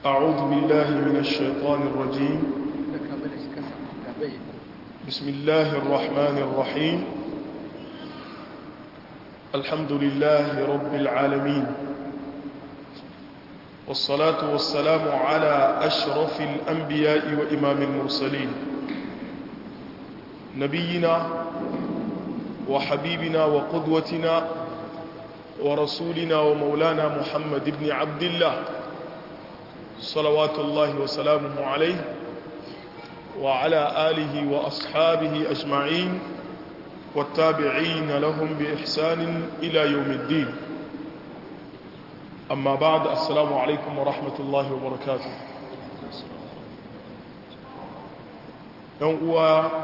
أعوذ بالله من الشيطان الرجيم بسم الله الرحمن الرحيم الحمد لله رب العالمين والصلاة والسلام على أشرف الأنبياء وإمام المرسلين نبينا وحبيبنا وقدوتنا ورسولنا ومولانا محمد بن عبد الله صلوات الله وسلامه عليه وعلى آله وأصحابه أجمعين والتابعين لهم بإحسان إلى يوم الدين أما بعد السلام عليكم ورحمة الله وبركاته يوم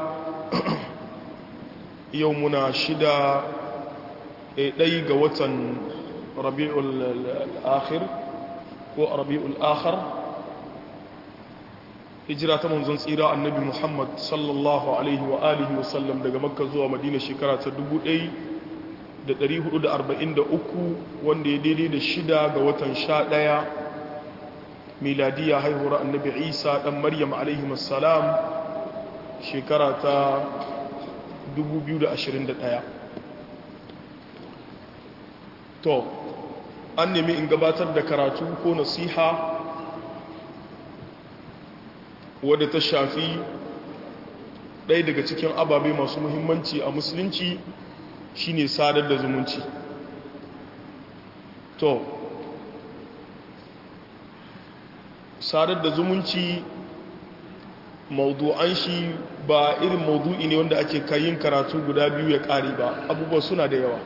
يومنا شدا ɗai ga watan rabi'ul akhir ko rabi'ul akhar hijira ta manzon tsira annabi muhammad sallallahu alaihi wa alihi wa sallam daga makka zuwa madina shekara ta 1443 wanda ya daidai da shida ga watan sha ɗaya miladiya haihuwar annabi isa ɗan maryam alaihi salam shekara ta 2021 to an nemi in gabatar da karatu ko nasiha wadda ta shafi ɗaya daga cikin ababe masu muhimmanci a musulunci shine sadar da zumunci to sadar da zumunci maudu'an shi ba irin maudu'i ne wanda ake kayin karatu guda biyu ya ƙare ba abubuwa suna da yawa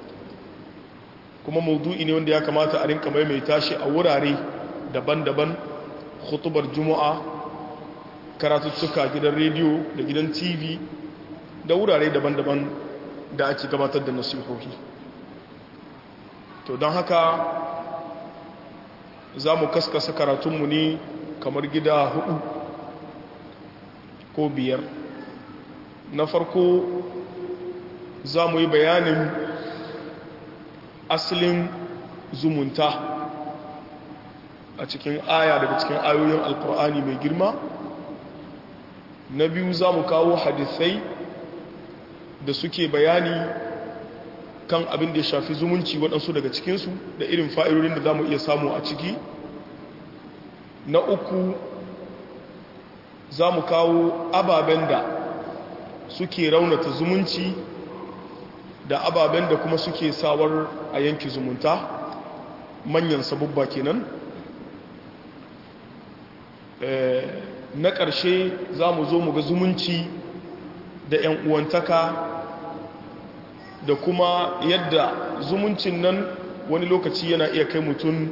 kuma maudu'i ne wanda ya kamata a rinka maimaita shi a wurare daban-daban khutubar juma'a karatuttuka gidan rediyo da gidan tv da wurare daban-daban da ake gabatar da nasihohi to don haka za mu kaskasa karatunmu ne kamar gida hudu ko biyar na farko za mu yi bayanin asalin zumunta a cikin aya daga cikin ayoyin alkur'ani mai girma na biyu za mu kawo hadisai da suke bayani kan abin da ya shafi zumunci waɗansu daga cikinsu da irin fa'irorin da za mu iya samu a ciki na uku za mu kawo ababen da suke raunata zumunci da ababen da kuma suke sawar a yanki zumunta manyan sabubba kenan na ƙarshe za mu zo mu ga zumunci da 'yan uwantaka da kuma yadda zumuncin nan wani lokaci yana iya kai mutum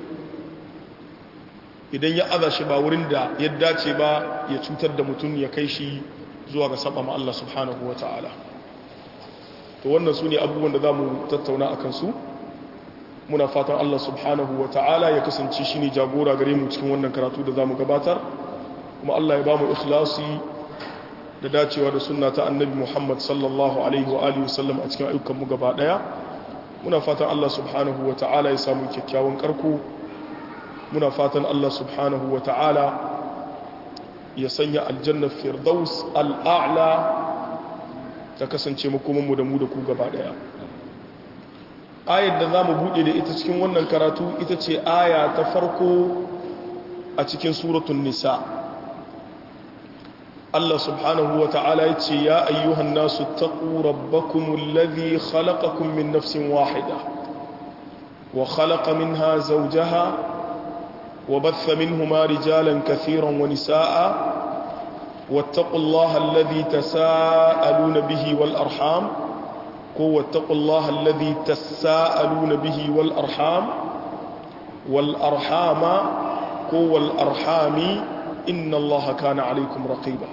idan ya aza shi ba wurin da ya dace ba ya cutar da mutum ya kai shi zuwa ga saba ma Allah subhanahu wa ta'ala to wannan su ne abubuwan da za mu tattauna a kansu muna fatan Allah subhanahu wa ta'ala ya kasance shi ne jagora gare mu cikin wannan karatu da za mu gabatar kuma Allah ya ba mu ikhlasi da dacewa da sunna ta annabi Muhammad sallallahu alaihi wa alihi wasallam a cikin ayyukan mu gaba daya muna fatan Allah subhanahu wa ta'ala ya samu kyakkyawan karko muna fatan Allah subhanahu wa ta'ala ya sanya aljanna firdaus al'a'la ta kasance makomanmu da mu da ku gaba daya ayar da za mu buɗe da ita cikin wannan karatu ita ce aya ta farko a cikin suratun nisa Allah subhanahu wa ta'ala ya ce ya ayyuhan nasu taƙu rabbakumul ladhi khalaqakum min nafsin wahida wa khalaqa minha zawjaha wa batha minhuma rijalan kathiran wa nisaa واتقوا الله الذي تساءلون به والأرحام واتقوا الله الذي تساءلون به والأرحام والأرحام والأرحام إن الله كان عليكم رقيبا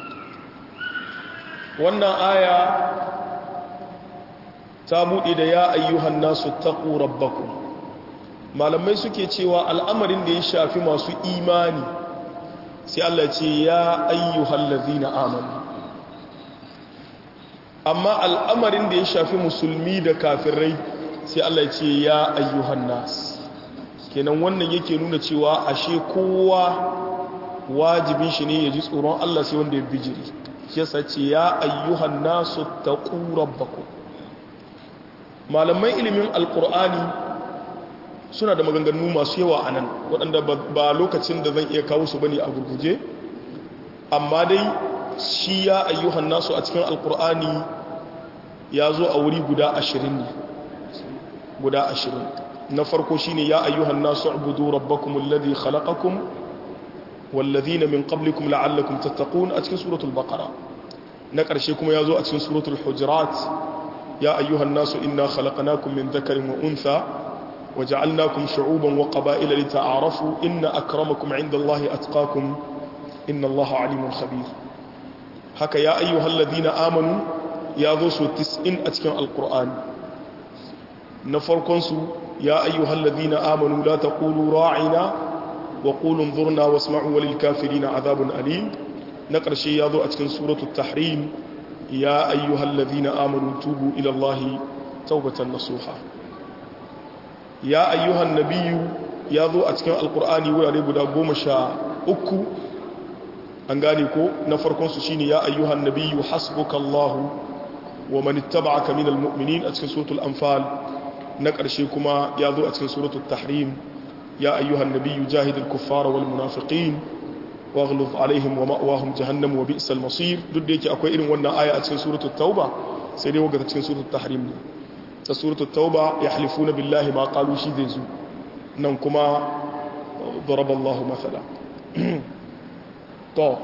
وانا آية تابو إذا يا أيها الناس اتقوا ربكم ما لما يسكي تيوى الأمر اللي يشافي ما سو إيماني sai Allah ce ya ayyuhal ladhina amanu amma al'amarin da ya shafi musulmi da kafirai sai Allah ce ya ayyuhan nas kenan wannan yake nuna cewa ashe kowa wajibin shi ne ya ji tsoron Allah sai wanda ya bijiri shi yasa ce ya ayyuhan nasu taqu rabbakum malaman ilimin alqur'ani suna da maganganu masu yawa anan waɗanda ba lokacin da zan iya kawo su bane a gurguje amma dai shi ya ayyuhan nasu a cikin alqur'ani ya zo a wuri guda ashirin ne guda ashirin na farko shine ya ayyuhan nasu ubudu rabbakum alladhi khalaqakum والذين من قبلكم لعلكم تتقون أتكن سورة البقرة نقر شيكم يازو أتكن سورة الحجرات يا أيها الناس إنا خلقناكم من ذكر وأنثى وجعلناكم شعوبا وقبائل لتعارفوا إن أكرمكم عند الله أتقاكم إن الله عليم خبير هكا يا أيها الذين آمنوا يا ذو تسئن أتكن القرآن نفركنسو يا أيها الذين آمنوا لا تقولوا راعنا وقولوا انظرنا واسمعوا وللكافرين عذاب أليم نقر شيء يضع أتكن سورة التحريم يا أيها الذين آمنوا توبوا إلى الله توبة نصوحا يا أيها النبي يضع أتكن القرآن ويعني بدا قوم شاء أكو أنغانيكو نفركم سشيني يا أيها النبي حسبك الله ومن اتبعك من المؤمنين أتكن سورة الأنفال نقر شيكما يضع أتكن سورة التحريم يا أيها النبي جاهد الكفار والمنافقين واغلظ عليهم ومأواهم جهنم وبئس المصير duk da yake akwai irin wannan aya a cikin suratul tauba sai dai waga cikin suratul tahrim ne ta suratul tauba yahlifuna billahi ma qalu shi zai zo nan kuma daraba Allahu mathala to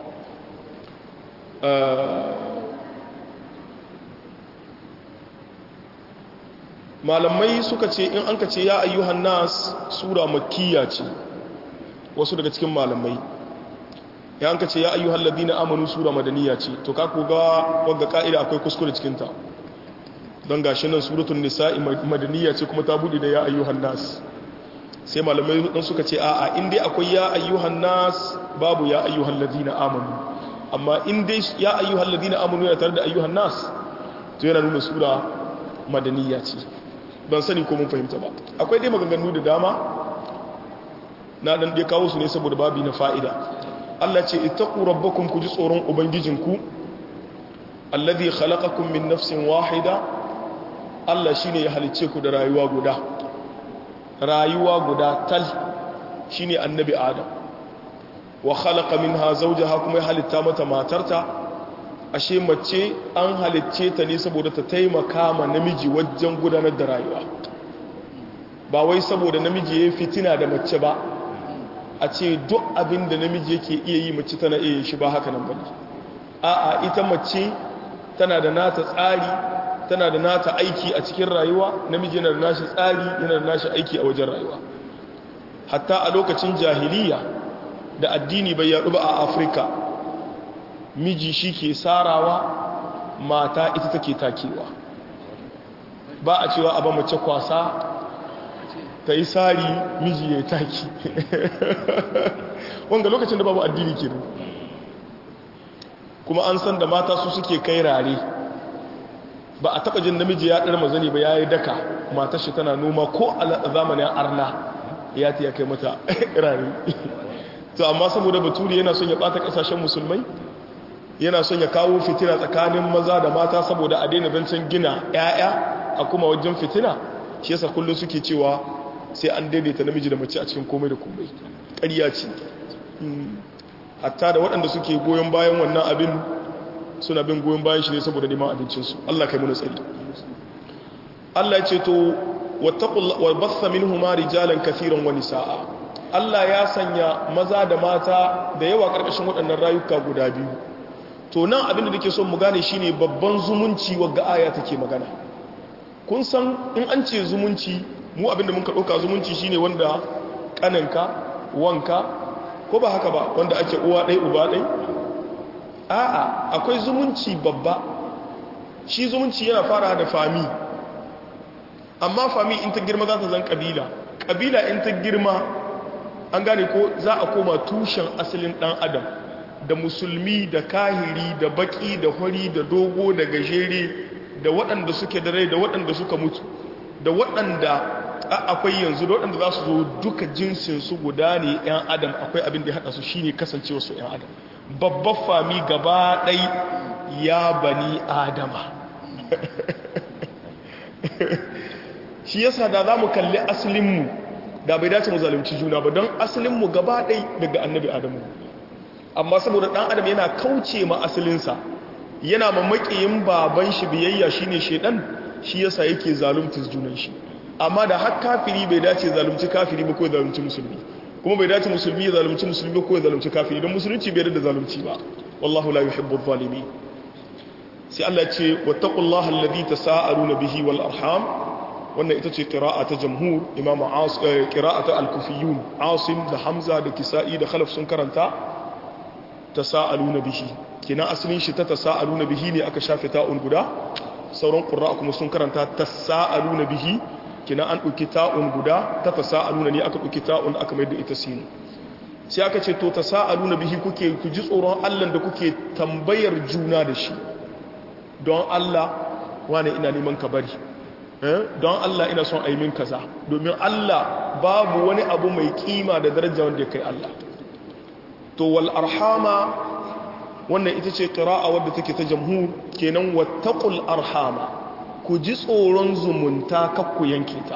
malamai suka ce in an ka ce ya ayyuhan nas sura makkiya ce wasu daga cikin malamai ya an ka ce ya ayyuhan ladina amanu sura madaniya ce to ka koga wagga ka'ida akwai kuskure cikinta don gashi nan suratun nisa'i madaniya ce kuma ta buɗe da ya ayyuhan nas sai malamai dan suka ce a'a in dai akwai ya ayyuhan nas babu ya ayyuhan ladina amanu amma in dai ya ayyuhan ladina amanu yana tare da ayyuhan nas to yana nuna sura madaniya ce ban sani ko mun fahimta ba akwai dai maganganu da dama na dan dai kawo su ne saboda babi na fa'ida Allah ce ittaqu rabbakum ku ji tsoron ubangijinku alladhi khalaqakum min nafsin wahida Allah shine ya halicce ku da rayuwa guda rayuwa guda tal shine annabi adam wa khalaqa minha zawjaha kuma ya halitta mata matarta ashe mace an halicce ta ne saboda ta taimaka ma namiji wajen gudanar da rayuwa ba wai saboda namiji ya fitina da mace ba a ce duk abin da namiji yake iya yi mace tana iya shi ba haka nan bane a'a ita mace tana da nata tsari tana da nata aiki a cikin rayuwa namiji yana da nashi tsari yana da nashi aiki a wajen rayuwa hatta a lokacin jahiliya da addini bai yaɗu ba a afirka miji shi ke sarawa mata ita take takewa ba a cewa abin mace kwasa ta yi sari miji ya yi taki wanga lokacin da babu addini ke kuma an san da mata su suke kai rare ba a taba jin namiji ya ɗar mazani ba ya yi daka matar shi tana noma ko a zamanin arna ya ta ya kai mata rare to amma saboda baturi yana son ya ɓata ƙasashen musulmai yana son ya kawo fitina tsakanin maza da mata saboda a daina zancen gina 'ya'ya a kuma wajen fitina shi yasa kullum suke cewa sai an daidaita namiji da mace a cikin komai da komai ƙarya ce hatta da waɗanda suke goyon bayan wannan abin suna bin goyon bayan shi ne saboda neman abincinsu Allah kai muna tsari Allah ya ce to wa bassa minhuma rijalan kathiran wa nisaa Allah ya sanya maza da mata da yawa karkashin waɗannan rayuka guda biyu to nan abin da nake son mu gane shine babban zumunci wagga aya take magana kun san in an ce zumunci mu abin da muka ɗauka zumunci shine wanda ƙaninka wanka ko ba haka ba wanda ake uwa ɗai uba ɗai a'a akwai zumunci babba shi zumunci yana fara da fami amma fami in ta girma za ta zan ƙabila ƙabila in ta girma an gane ko za a koma tushen asalin ɗan adam da musulmi da kahiri da baki da hori da dogo da gajere da waɗanda suke da rai da waɗanda suka mutu da waɗanda akwai yanzu da waɗanda za su zo duka jinsinsu guda ne 'yan adam akwai abin da ya haɗa su shine kasancewa su 'yan adam babban fami gaba ɗai ya bani adama shi yasa da za mu kalli asalinmu da bai dace mu zalunci juna ba don asalinmu gaba ɗai daga annabi adamu amma saboda ɗan adam yana kauce ma asalinsa yana mamakiyin baban shi biyayya shine shedan shi yasa yake zalunta junan shi amma da har kafiri bai dace zalunci kafiri ba ko zalunci musulmi kuma bai dace musulmi ya zalunci musulmi ba ko zalunci kafiri don musulunci bai da zalunci ba wallahu la yuhibbu adh-dhalimin sai Allah ce wattaqullaha alladhi tasaaluna bihi wal arham wannan ita ce qira'a ta jamhur imam as qira'atu al-kufiyun asim da hamza da kisa'i da khalaf sun karanta tasaaluna bihi kina asalin shi ta tasaaluna bihi ne aka shafe ta'un guda sauran qurra kuma sun karanta tasaaluna bihi kina an ɗauki ta'un guda ta tasa'aluna ne aka ɗauki ta'un aka mai da ita sinu sai aka ce to tasa'aluna bihi kuke ku ji tsoron Allah da kuke tambayar juna da shi don Allah wane ina neman ka bari don Allah ina son aimin kaza domin Allah babu wani abu mai kima da daraja wanda ya kai Allah to wal arhama wannan ita ce qira'a wadda take ta jamhur kenan wattaqul arhama ku ji tsoron zumunta kakku yanke ta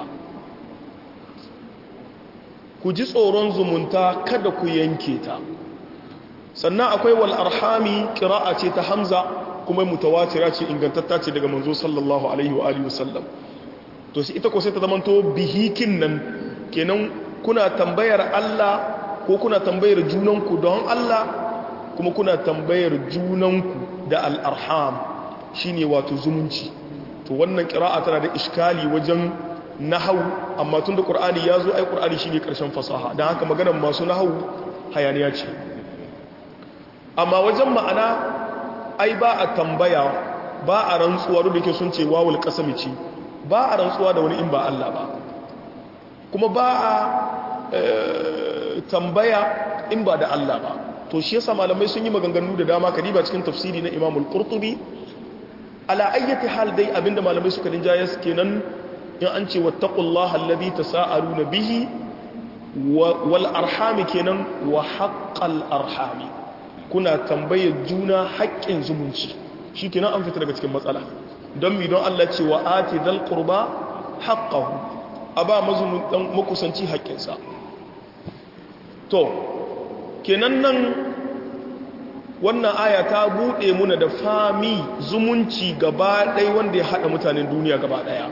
ku ji tsoron zumunta kada ku yanke ta sannan akwai wal arhami qira'a ce ta hamza kuma mutawatira ce ingantatta ce daga manzo sallallahu alaihi wa alihi wasallam to sai ita ko sai ta zamanto bihikin nan kenan kuna tambayar Allah ko kuna tambayar junanku don Allah kuma kuna tambayar junanku da al arham shine wato zumunci to wannan ƙira'a tana da iskali wajen nahau amma tun da ƙur'ani ya zo ai ƙur'ani shi ne ƙarshen fasaha don haka maganar masu nahau hayaniya ce amma wajen ma'ana ai ba a tambaya ba a rantsuwa duk da ke sun ce wawul ƙasami ce ba a rantsuwa da wani in ba Allah ba kuma ba a tambaya in ba da Allah ba to shi yasa malamai sun yi maganganu da dama kadiba cikin tafsiri na imamul qurtubi ala ayyati hal dai abinda malamai suka rinjaye kenan in an ce wattaqullaha alladhi tasaaluna bihi wal arhami kenan wa haqqal arhami kuna tambayar juna haƙƙin zumunci shikenan an fita daga cikin matsala don mi don Allah ce wa ati dal qurba haqqahu aba mazumun dan makusanci haƙƙinsa to kenan nan wannan aya ta buɗe muna da fami zumunci gaba ɗaya wanda ya haɗa mutanen duniya gaba ɗaya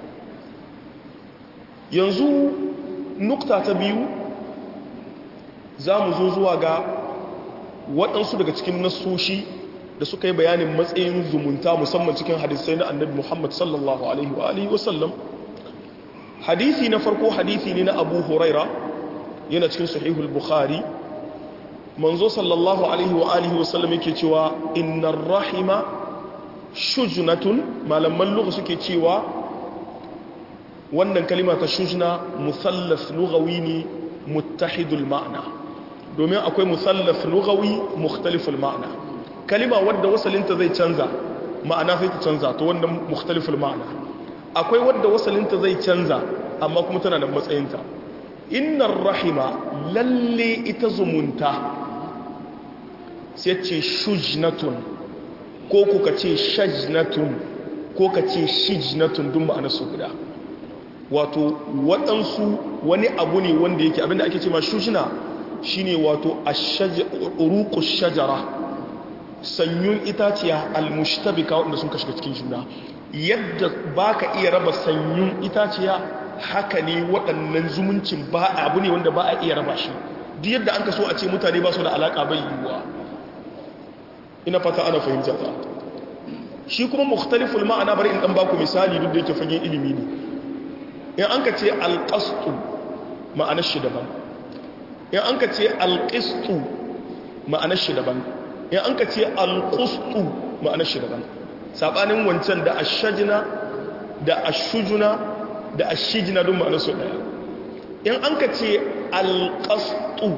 yanzu nukta ta biyu za mu zo zuwa ga waɗansu daga cikin nasoshi da suka yi bayanin matsayin zumunta musamman cikin hadisai na annabi muhammad sallallahu alaihi wa alihi wasallam hadisi na farko hadisi ne na abu huraira yana cikin sahihul bukhari manzo sallallahu alaihi wa alihi wa sallam yake cewa innar rahima shujnatun malaman lugha suke cewa wannan kalima ta shujna musallaf lughawi ne muttahidul ma'na domin akwai musallaf lughawi mukhtaliful ma'na kalima wadda wasalinta zai canza ma'ana sai ta canza to wannan mukhtaliful ma'na akwai wadda wasalinta zai canza amma kuma tana da matsayinta innar rahima lalle ita zumunta sai ce shujnatun ko kuka ce shajnatun ko ka ce shijnatun dun ma'ana su guda wato waɗansu wani abu ne wanda yake abinda ake ce ma shujna shine wato uruqu shajara sanyun itaciya almushtabika wanda sun kashe cikin juna yadda baka iya raba sanyun itaciya haka ne waɗannan zumuncin ba abu ne wanda ba a iya raba shi duk yadda an ka so a ce mutane ba su da alaƙa bai yiwuwa ina fata ana fahimta ta shi kuma mukhtaliful ma'ana bari in dan baku misali duk da yake fagen ilimi ne in an ka ce alqastu ma'anar shi daban in an ka ce alqistu ma'anar shi daban in an ka ce alqustu ma'anar shi daban sabanin wancan da ashajna da ashujuna da ashijina don ma'anar su daya in an ka ce alƙastu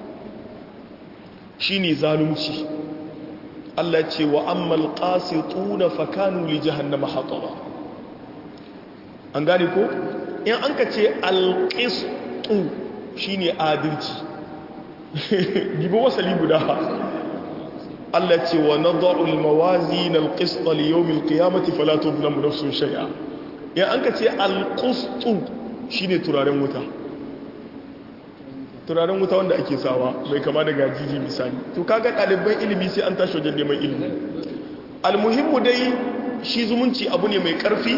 shi ne zalunci Allah ce wa ammal ƙasitu na fakanu li jahannama haƙawa an gane ko in an ka ce alƙistu shine adalci gibo wasali guda Allah ce wa nadha'u al-mawazin al-qist li yawm al-qiyamati fala tudlamu nafsun shay'a in an ka ce al-qistu shine turaren wuta turaren wuta wanda ake sawa bai kama da gajiji misali to kaga ɗaliban ilimi sai an tashi wajen neman ilimi almuhimmu dai shi zumunci abu ne mai ƙarfi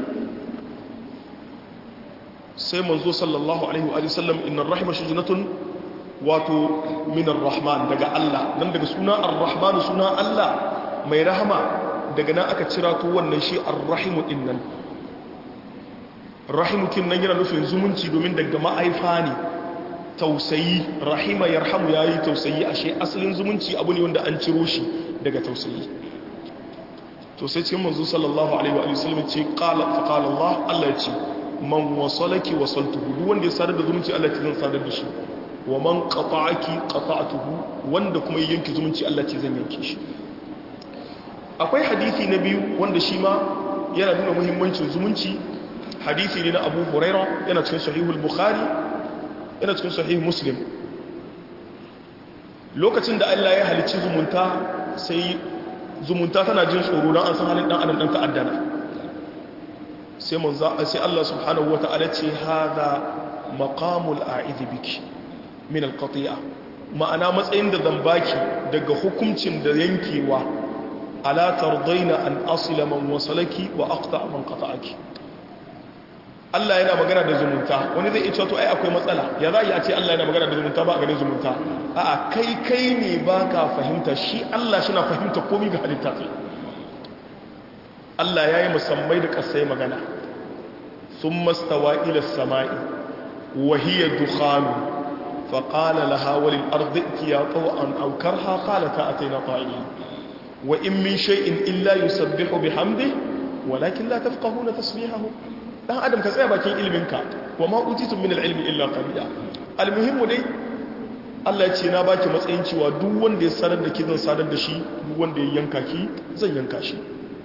sai manzo sallallahu alaihi wa sallam inna rahima shujnatun wato min rahman daga Allah nan daga suna ar-rahman suna Allah mai rahama daga nan aka cira to wannan shi ar-rahimu dinnan rahimu kin nan yana nufin zumunci domin daga ma'aifa ne tausayi rahima yarhamu yayi tausayi ashe asalin zumunci abu ne wanda an ciro shi daga tausayi to sai cikin manzo sallallahu alaihi wa sallam ce qala fa qala Allah Allah ya ce man wasalaki wasaltuhu duk wanda ya sadar da zumunci Allah ce zan sadar da shi wa man qata'aki qata'tuhu wanda kuma ya yanki zumunci Allah ce zan yanke shi akwai hadisi na biyu wanda shi ma yana nuna muhimmancin zumunci hadisi ne na Abu Huraira yana cikin sahihul Bukhari yana cikin sahih Muslim lokacin da Allah ya halicci zumunta sai zumunta tana jin tsoro don an san halin dan adam dan ta'addana sai manzo sai Allah subhanahu wata'ala ce hada maqamul a'idh biki min alqati'a ma'ana matsayin da zan baki daga hukuncin da yankewa ala tardaina an asila man wasalaki wa aqta man qata'aki Allah yana magana da zumunta wani zai ce to ai akwai matsala ya za a ce Allah yana magana da zumunta ba a ganin zumunta a'a kai kai ne baka fahimta shi Allah shi na fahimta komai ga halitta kai Allah ya yi musammai da ƙasai magana sun mastawa ila sama'i wahiyar dukhanu faƙala lahawalin arziki ya tsawo an aukar haƙala ta a taina ƙwa'i wa in min shay'in illa yusabbihu bihamdi walakin la tafqahuna tasbihahu dan adam ka tsaya bakin ilminka wa ma utitum min al-ilmi illa qalila al-muhimmu dai Allah ya ce na baki matsayin cewa duk wanda ya sadar da ki zan sadar da shi duk wanda ya yanka ki zan yanka shi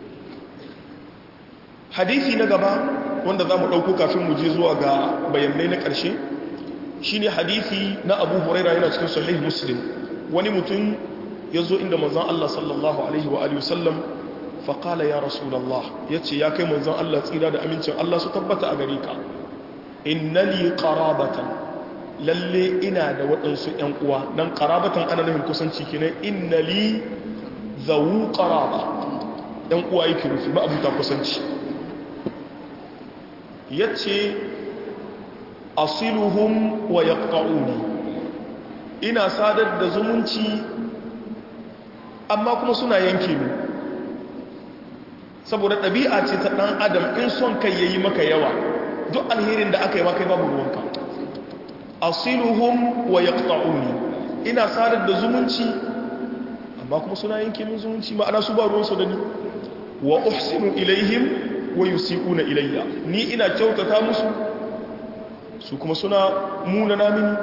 hadisi na gaba wanda za mu ɗauko kafin mu je zuwa ga bayanai na ƙarshe shi ne hadisi na abu huraira yana cikin sahih muslim wani mutum ya zo inda manzan Allah sallallahu alaihi wa alihi wasallam faƙala ya rasulallah ya ce ya kai manzan Allah tsira da amincin Allah su tabbata a gare ka inna li qarabatan lalle ina da waɗansu ƴan uwa dan qarabatan ana nufin kusanci kenan inna li zawu qaraba ɗan uwa yake rufi ba abuta kusanci ya ce asiluhum wa yaqta'uni ina sadar da zumunci amma kuma suna yanke mu saboda ɗabi'a ce ta ɗan adam in son kai yayi maka yawa duk alherin da aka yi maka babu ruwanka asiluhum wa yaqta'uni ina sadar da zumunci amma kuma suna yanke min zumunci ma'ana su ba ruwansu da ni wa uhsinu ilaihim wa yusiquna ilayya ni ina kyautata musu su kuma suna munana mini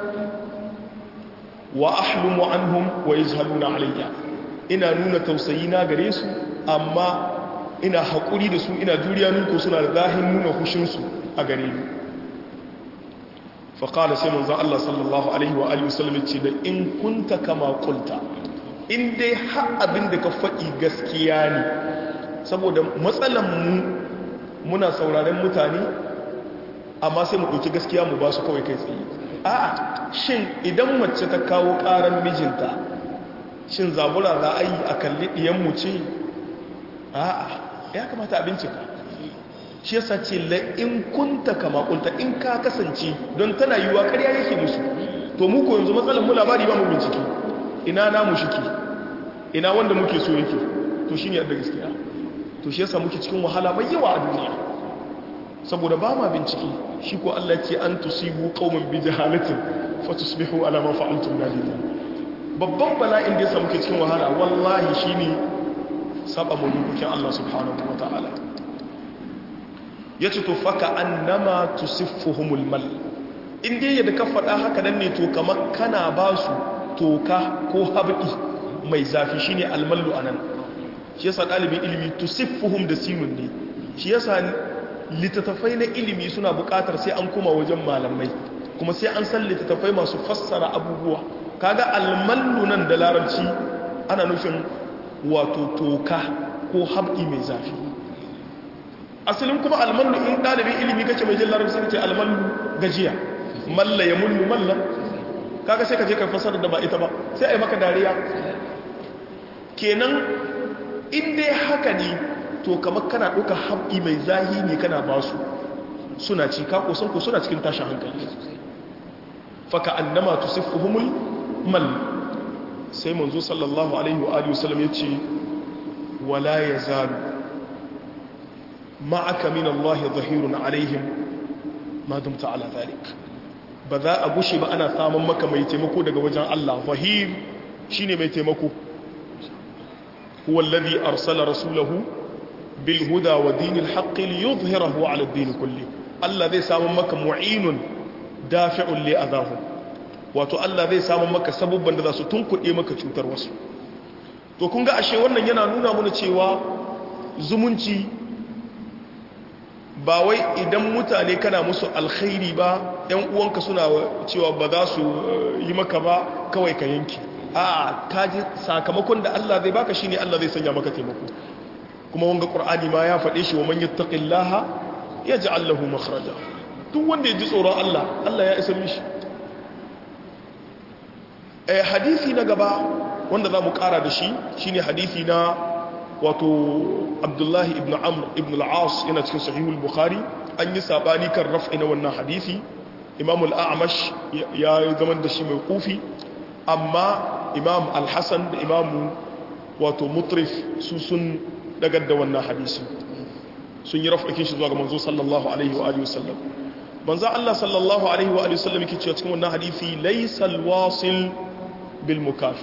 wa ahlumu anhum wa yazhaluna alayya ina nuna tausayi na gare su amma ina haƙuri da su ina juriya nuko suna da zahin nuna hushinsu a gare ni faƙala sai manzan Allah sallallahu alaihi wa alihi wasallam ce da in kunta kama kulta in dai har abin da ka faɗi gaskiya ne saboda matsalan mu muna sauraren mutane amma sai mu ɗauki gaskiya mu ba su kawai kai tsaye a'a shin idan mace ta kawo ƙaran mijinta shin zabura za a yi a kalli ɗiyanmu ce a'a ya kamata a bincika shi yasa ce la'in kunta kama kunta in ka kasance don tana yiwuwa ƙarya yake musu to mu ko yanzu matsalar mu labari ba mu bincike ina namu shike ina wanda muke so yake to shine yadda gaskiya to shi yasa muke cikin wahala mai yawa a duniya saboda ba ma bincike shi ko Allah ce an tusibu qauman bi jahalatin fatusbihu ala ma fa'altum nadimin babban bala'in da yasa muke cikin wahala wallahi shine saba mu dokokin Allah subhanahu wataala yace to faka annama tusiffuhumul mal in dai yadda ka faɗa haka nan ne to kamar kana ba su toka ko habdi mai zafi shine almallu anan shi yasa dalibin ilimi tusiffuhum da sinun ne shi yasa littattafai na ilimi suna buƙatar sai an kuma wajen malamai kuma sai an san littattafai masu fassara abubuwa kaga almallu nan da larabci ana nufin wato toka ko habki mai zafi asalin kuma almallu in ɗalibin ilimi kace mai jin larabci kace almallu gajiya malla ya mullu malla kaga sai ka je ka fassara da ba ita ba sai a yi maka dariya kenan in dai haka ne to kamar kana ɗauka habki mai zahi ne kana ba su suna ci ka kusan ku suna cikin tashin hankali faka annama tusiffuhumul mal sai manzo sallallahu alaihi wa alihi wasallam yace wala yazalu ma'aka min Allah zahirun alaihim ma dumta ala zalik ba za a gushe ba ana samun maka mai taimako daga wajen Allah zahir shine mai taimako huwa alladhi arsala rasulahu bil huda wa dinil haqqi liyudhhirahu ala ad-din kulli Allah zai samu maka mu'inun dafi'un li adahum wato Allah zai samu maka sabubban da za su tunkuɗe maka cutar wasu to kun ga ashe wannan yana nuna mana cewa zumunci ba wai idan mutane kana musu alkhairi ba yan uwanka suna cewa ba za su yi maka ba kawai ka yanki a kaji sakamakon da Allah zai baka shine Allah zai sanya maka taimako kuma wanga qur'ani ma ya faɗe shi wa man yattaqillaha yaj'al lahu makhraja duk wanda ya ji tsoron Allah Allah ya isa mishi eh hadisi na gaba wanda za mu kara da shi shine hadisi na wato Abdullahi ibn Amr ibn al-As yana cikin sahihul Bukhari an yi sabani kan raf'i na wannan hadisi Imam al-A'mash ya zaman da shi mai kufi amma Imam al-Hasan da Imam wato Mutrif su sun dagar da wannan hadisi sun yi raf'akin shi zuwa ga manzo sallallahu alaihi wa alihi wasallam manzo Allah sallallahu alaihi wa alihi wasallam yake cewa cikin wannan hadisi laysal wasil bil mukafir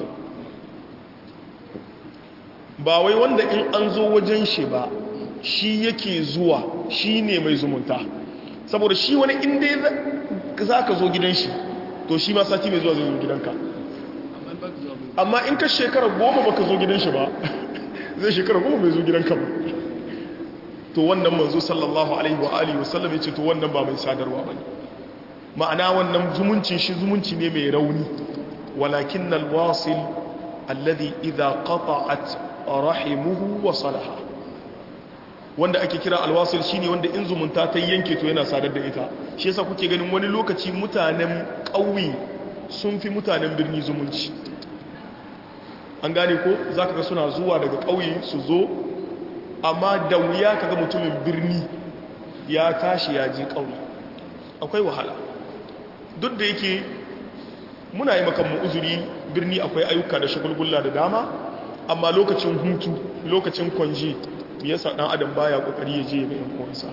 ba wai wanda in an zo wajen shi ba shi yake zuwa shi ne mai zumunta saboda shi wani inda za ka zo gidan shi to shi ma sati mai zuwa zai zo gidanka amma in ka shekara goma ba ka zo gidan shi ba zai shekara goma mai zo gidanka ba to wannan manzo sallallahu alaihi wa alihi wasallam ya ce to wannan ba mai sadarwa ba ne ma'ana wannan zumuncin shi zumunci ne mai rauni walakin alwasil alladhi idha qata'at rahimuhu wa salaha wanda ake kira alwasil shine wanda in zumunta ta yanke to yana sadar da ita shi yasa kuke ganin wani lokaci mutanen ƙauye sun fi mutanen birni zumunci an gane ko zaka ga suna zuwa daga ƙauye su zo amma da wuya kaga mutumin birni ya tashi ya je ƙauye akwai wahala duk da yake muna yi makan mu uzuri birni akwai ayyuka da shagulgulla da dama amma lokacin hutu lokacin kwanji yasa dan adam baya kokari ya je ga yan uwansa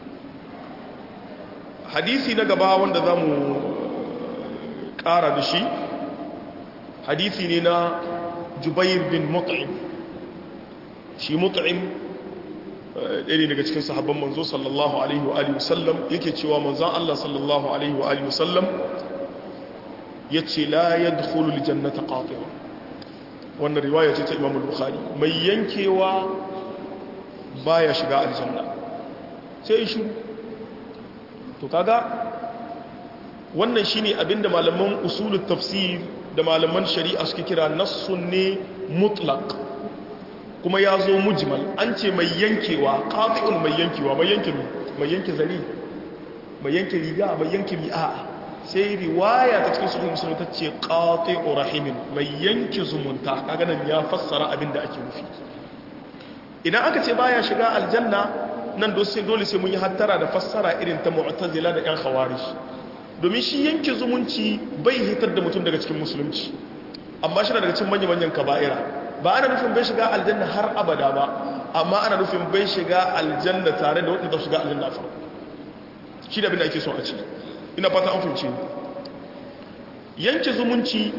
hadisi na gaba wanda zamu ƙara da shi hadisi ne na Jubair bin Mut'im shi Mut'im ɗaya daga cikin sahabban manzo sallallahu alaihi wa alihi wasallam yake cewa manzon Allah sallallahu alaihi wa alihi wasallam yace la yadkhulu aljannata qati'un wannan riwaya ce ta Imam al-Bukhari mai yankewa baya shiga aljanna sai shi to kaga wannan shine abinda malaman usulut tafsir da malaman shari'a suke kira nassun ne mutlaq kuma ya zo mujmal an ce mai yankewa qati'un mai yankewa mai yanke mai yanke zari mai yanke riga mai yanke mi'a sai riwaya ta cikin sahih muslim ta ce qati'u rahimin mai yanke zumunta kaga nan ya fassara abinda ake nufi idan aka ce baya shiga aljanna nan dole sai mun yi hattara da fassara irin ta mu'tazila da yan khawarij domin shi yanke zumunci bai hitar da mutum daga cikin musulunci amma shi daga cikin manyan kaba'ira ba ana nufin bai shiga aljanna har abada ba amma ana nufin bai shiga aljanna tare da wadanda shiga aljanna farko shi da abin da ake so a ce ina fata an fahimce yanke zumunci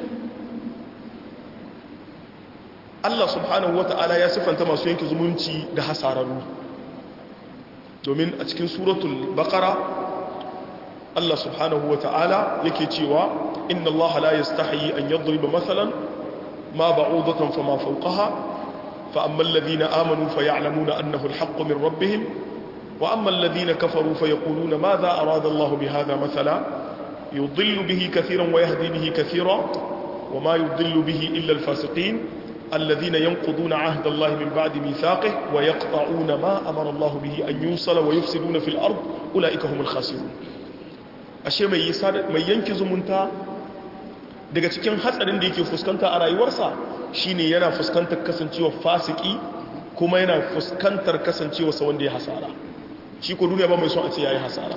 Allah subhanahu wata'ala ya siffanta masu yanke zumunci da hasararru domin a cikin suratul baqara Allah subhanahu wata'ala yake cewa inna Allah la yastahi an yadriba mathalan ma ba'udatan fama fawqaha fa amma alladhina amanu faya'lamuna annahu alhaqqu min rabbihim wa amma alladhina kafaru fa yaquluna madha arada Allah bihadha mathala yudillu bihi kathiran wa yahdi bihi kathira wa ma yudillu bihi illa al-fasiqin alladhina yanquduna 'ahda Allah min ba'di mithaqihi wa yaqta'una ma amara Allah bihi an yusala wa yufsiduna fil ard ulaika humul khasirun ashe mai mai yanki zumunta daga cikin hatsarin da yake fuskanta a rayuwarsa shine yana fuskantar kasancewa fasiki kuma yana fuskantar kasancewa sa wanda ya hasara shi ko duniya ba mai son a ce yayi hasara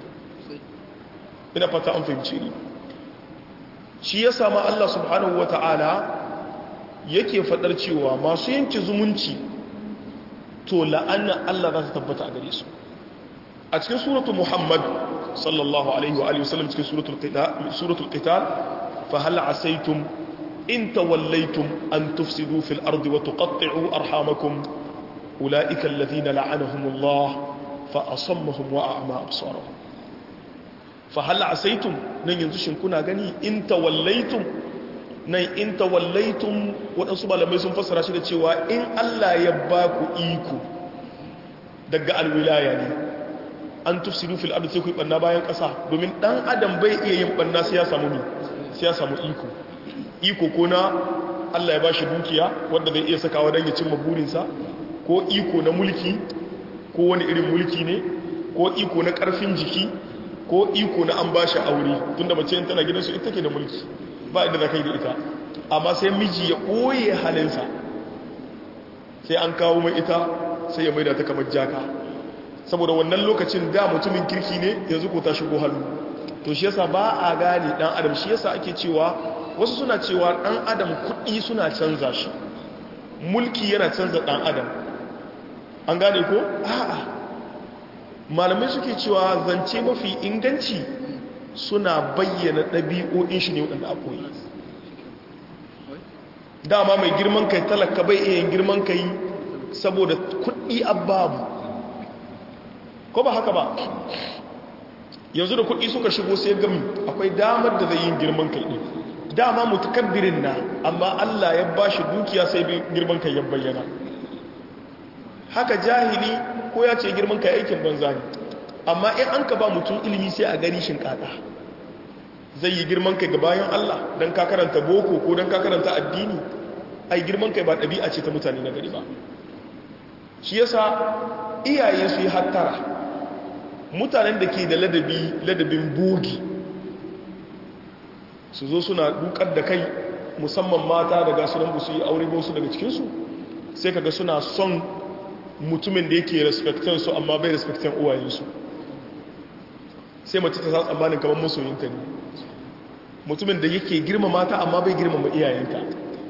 ina fata an fahimci ni shi ya sama Allah subhanahu wata'ala yake fadar cewa masu yanke zumunci to la'anna Allah za ta tabbata a gare su a cikin suratul muhammad sallallahu alaihi wa alihi wasallam cikin suratul qital suratul qital فهل عسيتم إن توليتم أن تفسدوا في الأرض وتقطعوا أرحامكم أولئك الذين لعنهم الله فأصمهم وأعمى أبصارهم فهل عسيتم نن ينزشن كنا غني إن توليتم nan in tawallaitum waɗansu malamai sun fassara shi da cewa in Allah ya ba ku iko daga alwilaya ne an tufsidu fil ardi sai ku yi banna bayan ƙasa domin ɗan adam bai iya yin banna sai ya samu mi sai ya samu iko iko ko na Allah ya bashi dukiya wanda zai iya sakawa don ya cimma burinsa ko iko na mulki ko wani irin mulki ne ko iko na karfin jiki ko iko na an bashi aure tunda mace tana gidansu ita ke da mulki ba inda za ka yi da ita amma sai miji ya ɓoye halinsa sai an kawo mai ita sai ya maida ta kamar jaka saboda wannan lokacin da mutumin kirki ne yanzu ko ta shigo hannu to shi yasa ba a gane dan adam shi yasa ake cewa wasu suna cewa dan adam kuɗi suna canza shi mulki yana canza dan adam an gane ko a'a malamai suke cewa zance mafi inganci suna bayyana ɗabi'o'in shi ne waɗanda a koyi dama mai girman kai talaka bai iya girman kai saboda kuɗi ababu ko ba haka ba yanzu da kuɗi suka shigo sai gami akwai damar da zai yi girman kai ɗin dama mutakabbirin na amma Allah ya ba shi dukiya sai girman kai ya bayyana haka jahili ko ya ce girman kai aikin banza ne amma in an ka ba mutum ilimi sai a gani shinkata zai yi girman kai ga bayan Allah don ka karanta boko ko don ka karanta addini ai girman kai ba ɗabi'a ce ta mutane na gari ba shi yasa iyaye su yi hattara mutanen da ke da ladabi ladabin bogi su zo suna dukar da kai musamman mata daga su nan su yi aure ba su daga cikinsu sai kaga suna son mutumin da yake respectan su amma bai respectan uwayensu sai mace ta sa tsammanin kamar masoyinta ne mutumin da yake girma mata amma bai girmama iyayenta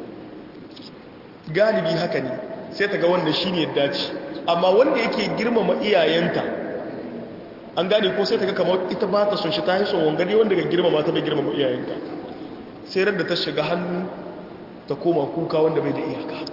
galibi haka ne sai ta ga wanda shi ne dace amma wanda yake girmama iyayenta an gane ko sai ta ga kamar ita ba ta son shi ta haison wangare wanda ga girmama ta bai girmama iyayenta sai da ta shiga hannu ta koma kuka wanda bai da iyaka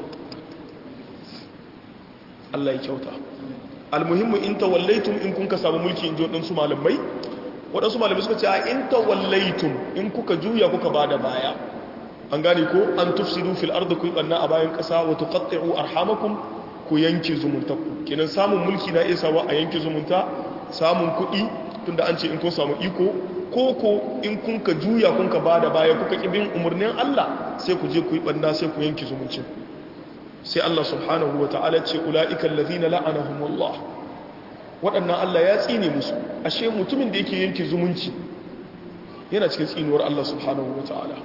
Allah ya kyauta almuhimmu in tawallaitum in kun ka samu mulki in ji waɗansu malamai waɗansu malamai suka ce a in tawallaitum in kuka juya kuka ba da baya an gane ko an tufsidu fil ardi ku banna a bayan ƙasa wa tuqatti'u arhamakum ku yanke zumuntaku kenan samun mulki na iya sawa a yanke zumunta samun kuɗi tunda an ce in kun samu iko ko ko in kun ka juya kun ka ba da baya kuka kibin umarnin Allah sai ku je ku yi banna sai ku yanke zumuncin sai Allah subhanahu wa ta'ala ce ula'ikan lazina la'anahumullah waɗannan Allah ya tsine musu ashe mutumin da yake yanke zumunci yana cikin tsinuwar Allah subhanahu wa ta'ala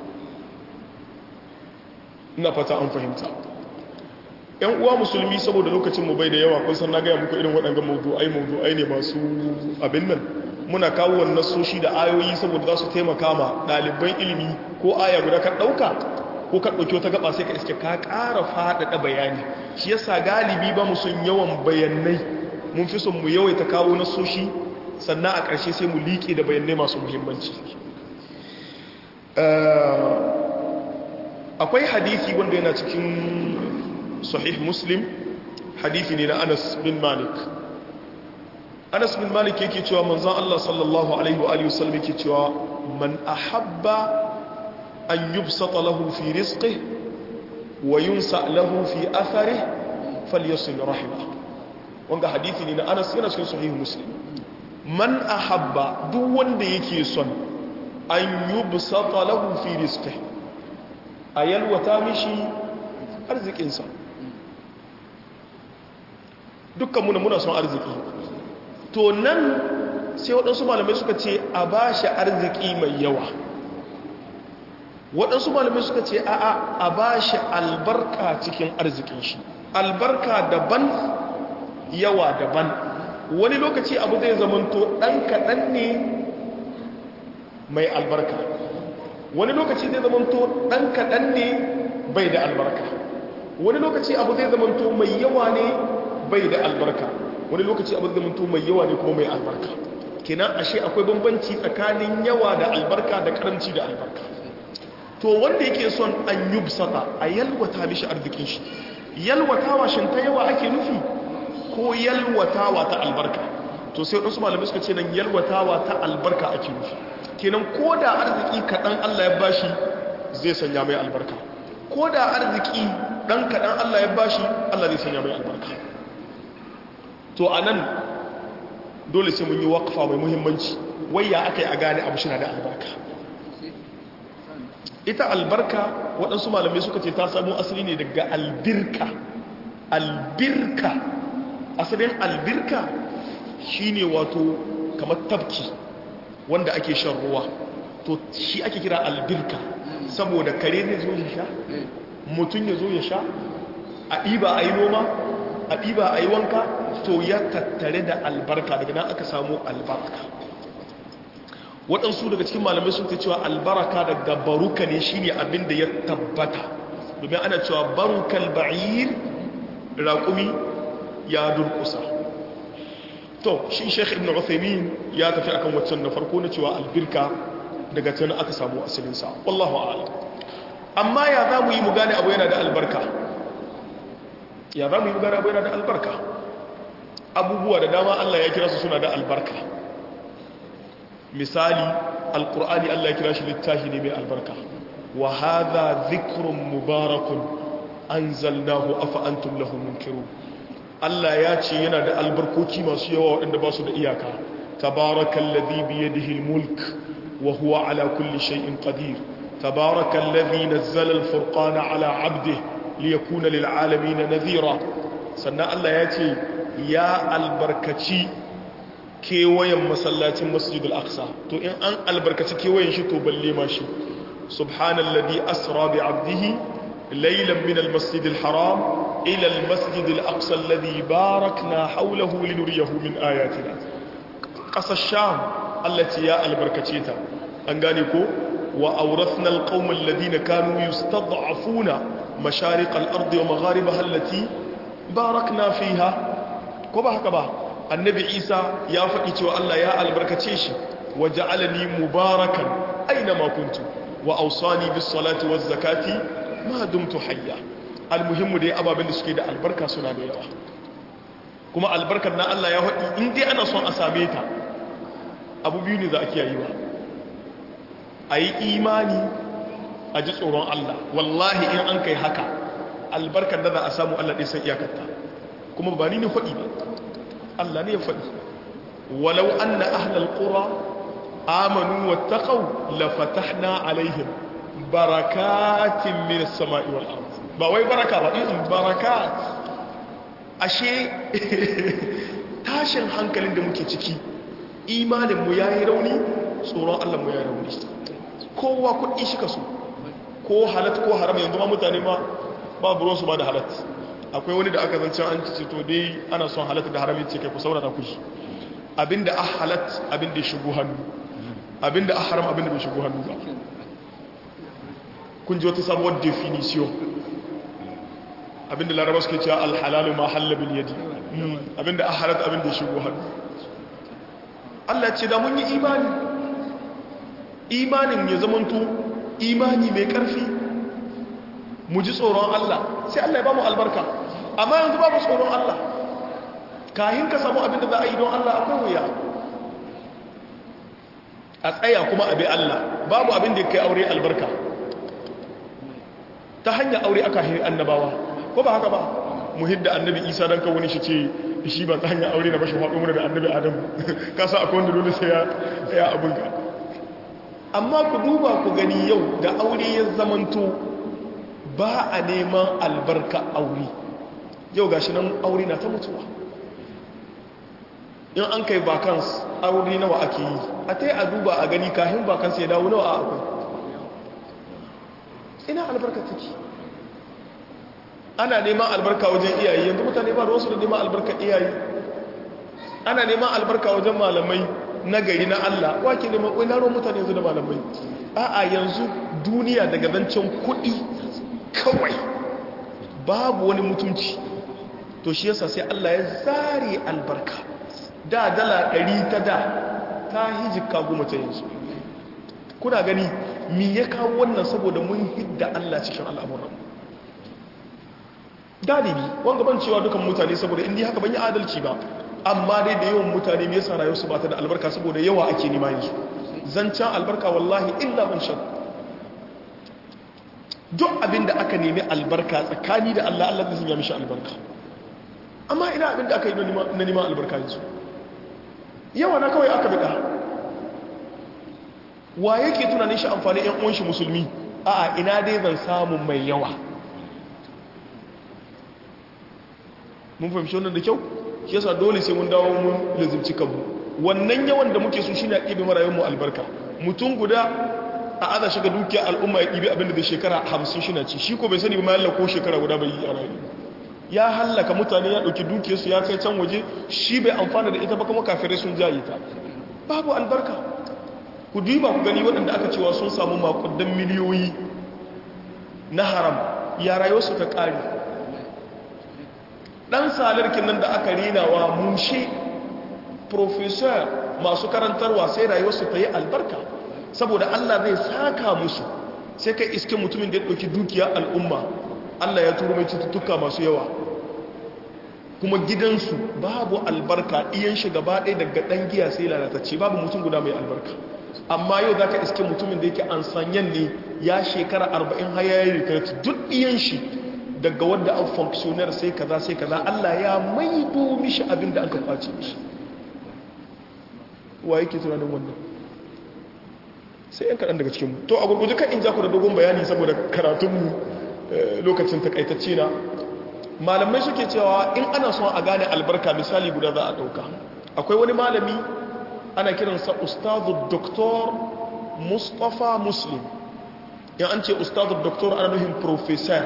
ina fata an fahimta ‘yan uwa musulmi saboda lokacin mu bai da yawa kun san na gaya muku irin waɗanga mawdu'ai mawdu'ai ne masu abin nan muna kawo wannan soshi da ayoyi saboda za su taimaka ma ɗaliban ilimi ko aya guda ka ɗauka ko ka ɗauki wata gaba sai ka iske ka ƙara faɗaɗa bayani shi yasa galibi ba mu sun yawan bayanai mun fi son mu yawaita kawo na soshi sannan a ƙarshe sai mu liƙe da bayanai masu muhimmanci akwai hadithi wanda yana cikin sahih muslim hadithi ne na anas bin malik anas bin malik yake cewa manzan allah sallallahu alaihi wa sallam yake cewa man ahabba an yubsata lahu fi rizqihi wa yunsa lahu fi atharihi falyasil rahimah wanga hadisi ne na Anas yana cikin sahih Muslim man ahabba duk wanda yake son an yubsata lahu fi rizqihi ayalwata mishi arzikinsa dukkan muna muna son arziki to nan sai waɗansu malamai suka ce a ba shi arziki mai yawa waɗansu malamai suka ce a a ba shi albarka cikin arzikin shi albarka daban yawa daban wani lokaci abu zai zamanto ɗan kaɗan ne mai albarka wani lokaci zai zamanto ɗan kaɗan ne bai da albarka wani lokaci abu zai zamanto mai yawa ne bai da albarka wani lokaci abu zai zamanto mai yawa ne kuma mai albarka kenan ashe akwai bambanci tsakanin yawa da albarka da karamci da albarka to wanda yake son an yubsata a yalwata mishi arzikin shi yalwatawa shin ta yawa ake nufi ko yalwatawa ta albarka to sai wadansu malamai suka ce nan yalwatawa ta albarka ake nufi kenan ko da arziki kaɗan Allah ya bashi zai sanya mai albarka ko da arziki ɗan kaɗan Allah ya bashi Allah zai sanya mai albarka to a nan dole sai mun yi waƙafa mai muhimmanci wayya aka yi a gane abu shina da albarka ita albarka waɗansu malamai suka ce ta samu asali ne daga albirka albirka asalin albirka shine wato kamar tafki wanda ake shan ruwa to shi ake kira albirka saboda kare zai zo ya sha mutum ya zo ya sha a ɗiba a yi noma a ɗiba a yi wanka to ya tattare da albarka daga nan aka samu albarka waɗansu daga cikin malamai sun ta cewa albarka daga baruka ne shine abin da ya tabbata domin ana cewa barukal ba'ir raƙumi ya durƙusa to shi sheikh ibn uthaymin ya tafi akan waccan na farko na cewa albirka daga can aka samu asalinsa wallahu a'lam amma ya za mu yi mu gane abu yana da albarka ya za mu yi mu gane abu yana da albarka abubuwa da dama Allah ya kira su suna da albarka misali alkur'ani Allah ya kira shi littafi ne mai albarka wa hadha dhikrun mubarakun anzalnahu afa antum lahu munkirun Allah ya ce yana da albarkoki masu yawa waɗanda ba su da iyaka tabarakallazi biyadihi almulk wa huwa ala kulli shay'in qadir tabarakallazi nazzala alfurqana ala 'abdihi liyakuna lil'alamin nadhira sannan Allah ya ce ya albarkaci kewayen masallacin masjid al-aqsa to in an albarkaci kewayen shi to balle ma shi subhanallazi asra bi 'abdihi laylan min al-masjid al-haram ila al-masjid al-aqsa alladhi barakna hawlahu linuriyahu min ayatina qasa sham allati ya albarkace ta an gane ko wa awrathna al-qauma alladhina kanu yustad'afuna mashariq al-ardi wa magharibaha allati barakna fiha ko ba haka ba annabi isa ya faɗi cewa Allah ya albarkace shi wa ja'alani mubarakan aina ma kuntu wa awsani bis salati waz zakati ma dumtu hayya almuhimmu dai ababen da suke da albarka suna da yawa kuma albarkar na Allah ya faɗi in dai ana son a same ta abu biyu ne za a kiyaye ba a yi imani a ji tsoron Allah wallahi in an kai haka albarkar da za a samu Allah ɗai san iyakarta kuma ba ni ne faɗi ba Allah ne ya faɗi walau an na ahlal ƙura amanu wa taƙau la fatahna alaihim barakatin min sama'i wal ard ba wai baraka ba in barakat ashe tashin hankalin da muke ciki imanin mu yayi rauni tsoron Allah mu yayi rauni kowa kuɗi shi kaso ko halat ko haram yanzu ma mutane ma babu ruwansu ba da halat akwai wani da aka zancen an ci to dai ana son halat da haram ce kai ku saurara ku shi abinda a halat abinda ya shigo hannu abinda a haram abinda bai shigo hannu ba kun ji wata sabuwar definition abinda laraba suke cewa alhalalu ma hallabin yadi abinda a halat abinda ya shigo hannu Allah ce da mun yi imani imanin ya zamanto imani mai ƙarfi mu ji tsoron Allah sai Allah ya ba mu albarka amma yanzu babu tsoron Allah kahin ka samu abin da za a yi don Allah akwai wuya a tsaya kuma abi Allah babu abin da ya kai aure albarka ta hanyar aure aka hiri annabawa ko ba haka ba mu hidda annabi isa don kawo shi ce shi ba ta hanyar aure na bashi faɗo mana da annabi adam kasa akwai wanda dole sai ya abin ka amma ku duba ku gani yau da aure ya zamanto ba a neman albarka aure yau gashi nan aure na ta mutuwa in an kai bakans aure nawa ake yi a ta yi a duba a gani kahin bakans ya dawo nawa a akwai ina albarka take ana neman albarka wajen iyaye yanzu mutane ba da wasu da neman albarka iyaye ana neman albarka wajen malamai na gari na Allah wake neman wai laro mutane yanzu da malamai a'a yanzu duniya daga zancen kuɗi kawai babu wani mutunci to shi yasa sai Allah ya zare albarka da dala ɗari ta da ta hijika goma ta yanzu kuna gani mi ya kawo wannan saboda mun hidda Allah cikin al'amuran galibi wanga ban cewa dukan mutane saboda indi haka ban yi adalci ba amma dai da yawan mutane me yasa rayuwarsu ba ta da albarka saboda yawa ake nema yanzu zancen albarka wallahi illa man sha duk abin da aka nemi albarka tsakani da Allah Allah zai sanya mishi albarka amma ina abin da aka yi na neman albarka yanzu yawa na kawai aka bida wa yake tunanin shi amfani yan uwan shi musulmi a'a ina dai zan samu mai yawa mun fahimci wannan da kyau shi yasa dole sai mun dawo mun lazimci kanmu wannan yawan da muke so shine ɗibe marayun mu albarka mutum guda a aza shiga dukiya al'umma ya ɗibe abin da zai shekara hamsin shi na ci shi ko bai sani ba ma ko shekara guda bai yi a rayu ya hallaka mutane ya ɗauki dukiyarsu ya kai can waje shi bai amfana da ita ba kuma kafirai sun jaye ta babu albarka ku duba ku gani waɗanda aka cewa sun samu makudan miliyoyi na haram ya rayuwarsu ta ƙari ɗan salarkin nan da aka rinawa mushe professor masu karantarwa sai rayuwarsu ta yi albarka saboda allah zai saka musu sai kai iske mutumin da ya ɗauki dukiya al'umma allah ya turo mai cututtuka masu yawa kuma gidansu babu albarka iyan shi gaba ɗaya daga ɗan giya sai lalatacce babu mutum guda mai albarka amma yau za ka iske mutumin da yake an sanyan ne ya shekara arba'in hayayi rikarci duk iyan shi daga wadda an funksiyonar sai kaza sai kaza Allah ya maido mishi abin da aka kwace mishi wa yake tunanin wannan sai yan kaɗan daga cikinmu to a gurguje kan in ja ku da dogon bayani saboda karatunmu lokacin takaitacce na malamai suke cewa in ana son a gane albarka misali guda za a ɗauka akwai wani malami ana kiransa ustazu doktor mustapha muslim in an ce ustazu doktor ana nuhin professor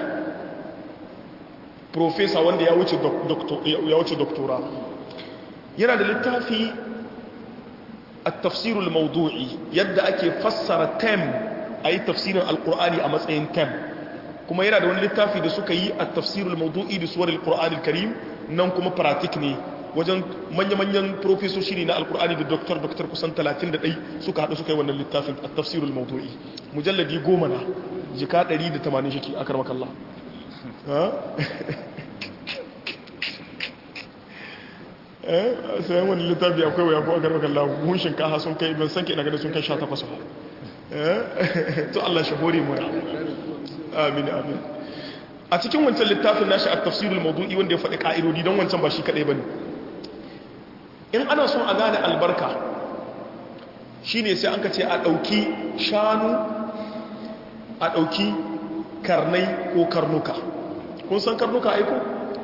profesa wanda ya wuce doktora yana da littafi a tafsirul maudu'i yadda ake fassara tem a yi tafsirin alkur'ani a matsayin tem kuma yana da wani littafi da suka yi a tafsirul maudu'i da suwar alkur'ani karim nan kuma pratik ne wajen manya-manyan profesoshi ne na alkur'ani da doktor doktor kusan 31 suka haɗu suka yi wannan littafin a tafsirul maudu'i mujalladi goma na jika 180 shi a karmakallah sayan wani littafi akwai waya ko a karɓar kalla mun shinkafa sun kai ban sanke daga da sun kai sha takwas ba to Allah shi hore mu amin amin a cikin wancan littafin nashi a tafsirul mawdu'i wanda ya faɗi ka'idodi don wancan ba shi kaɗai bane in ana son a gane albarka shine sai an ka ce a ɗauki shanu a ɗauki karnai ko karnuka kun san karnuka aiko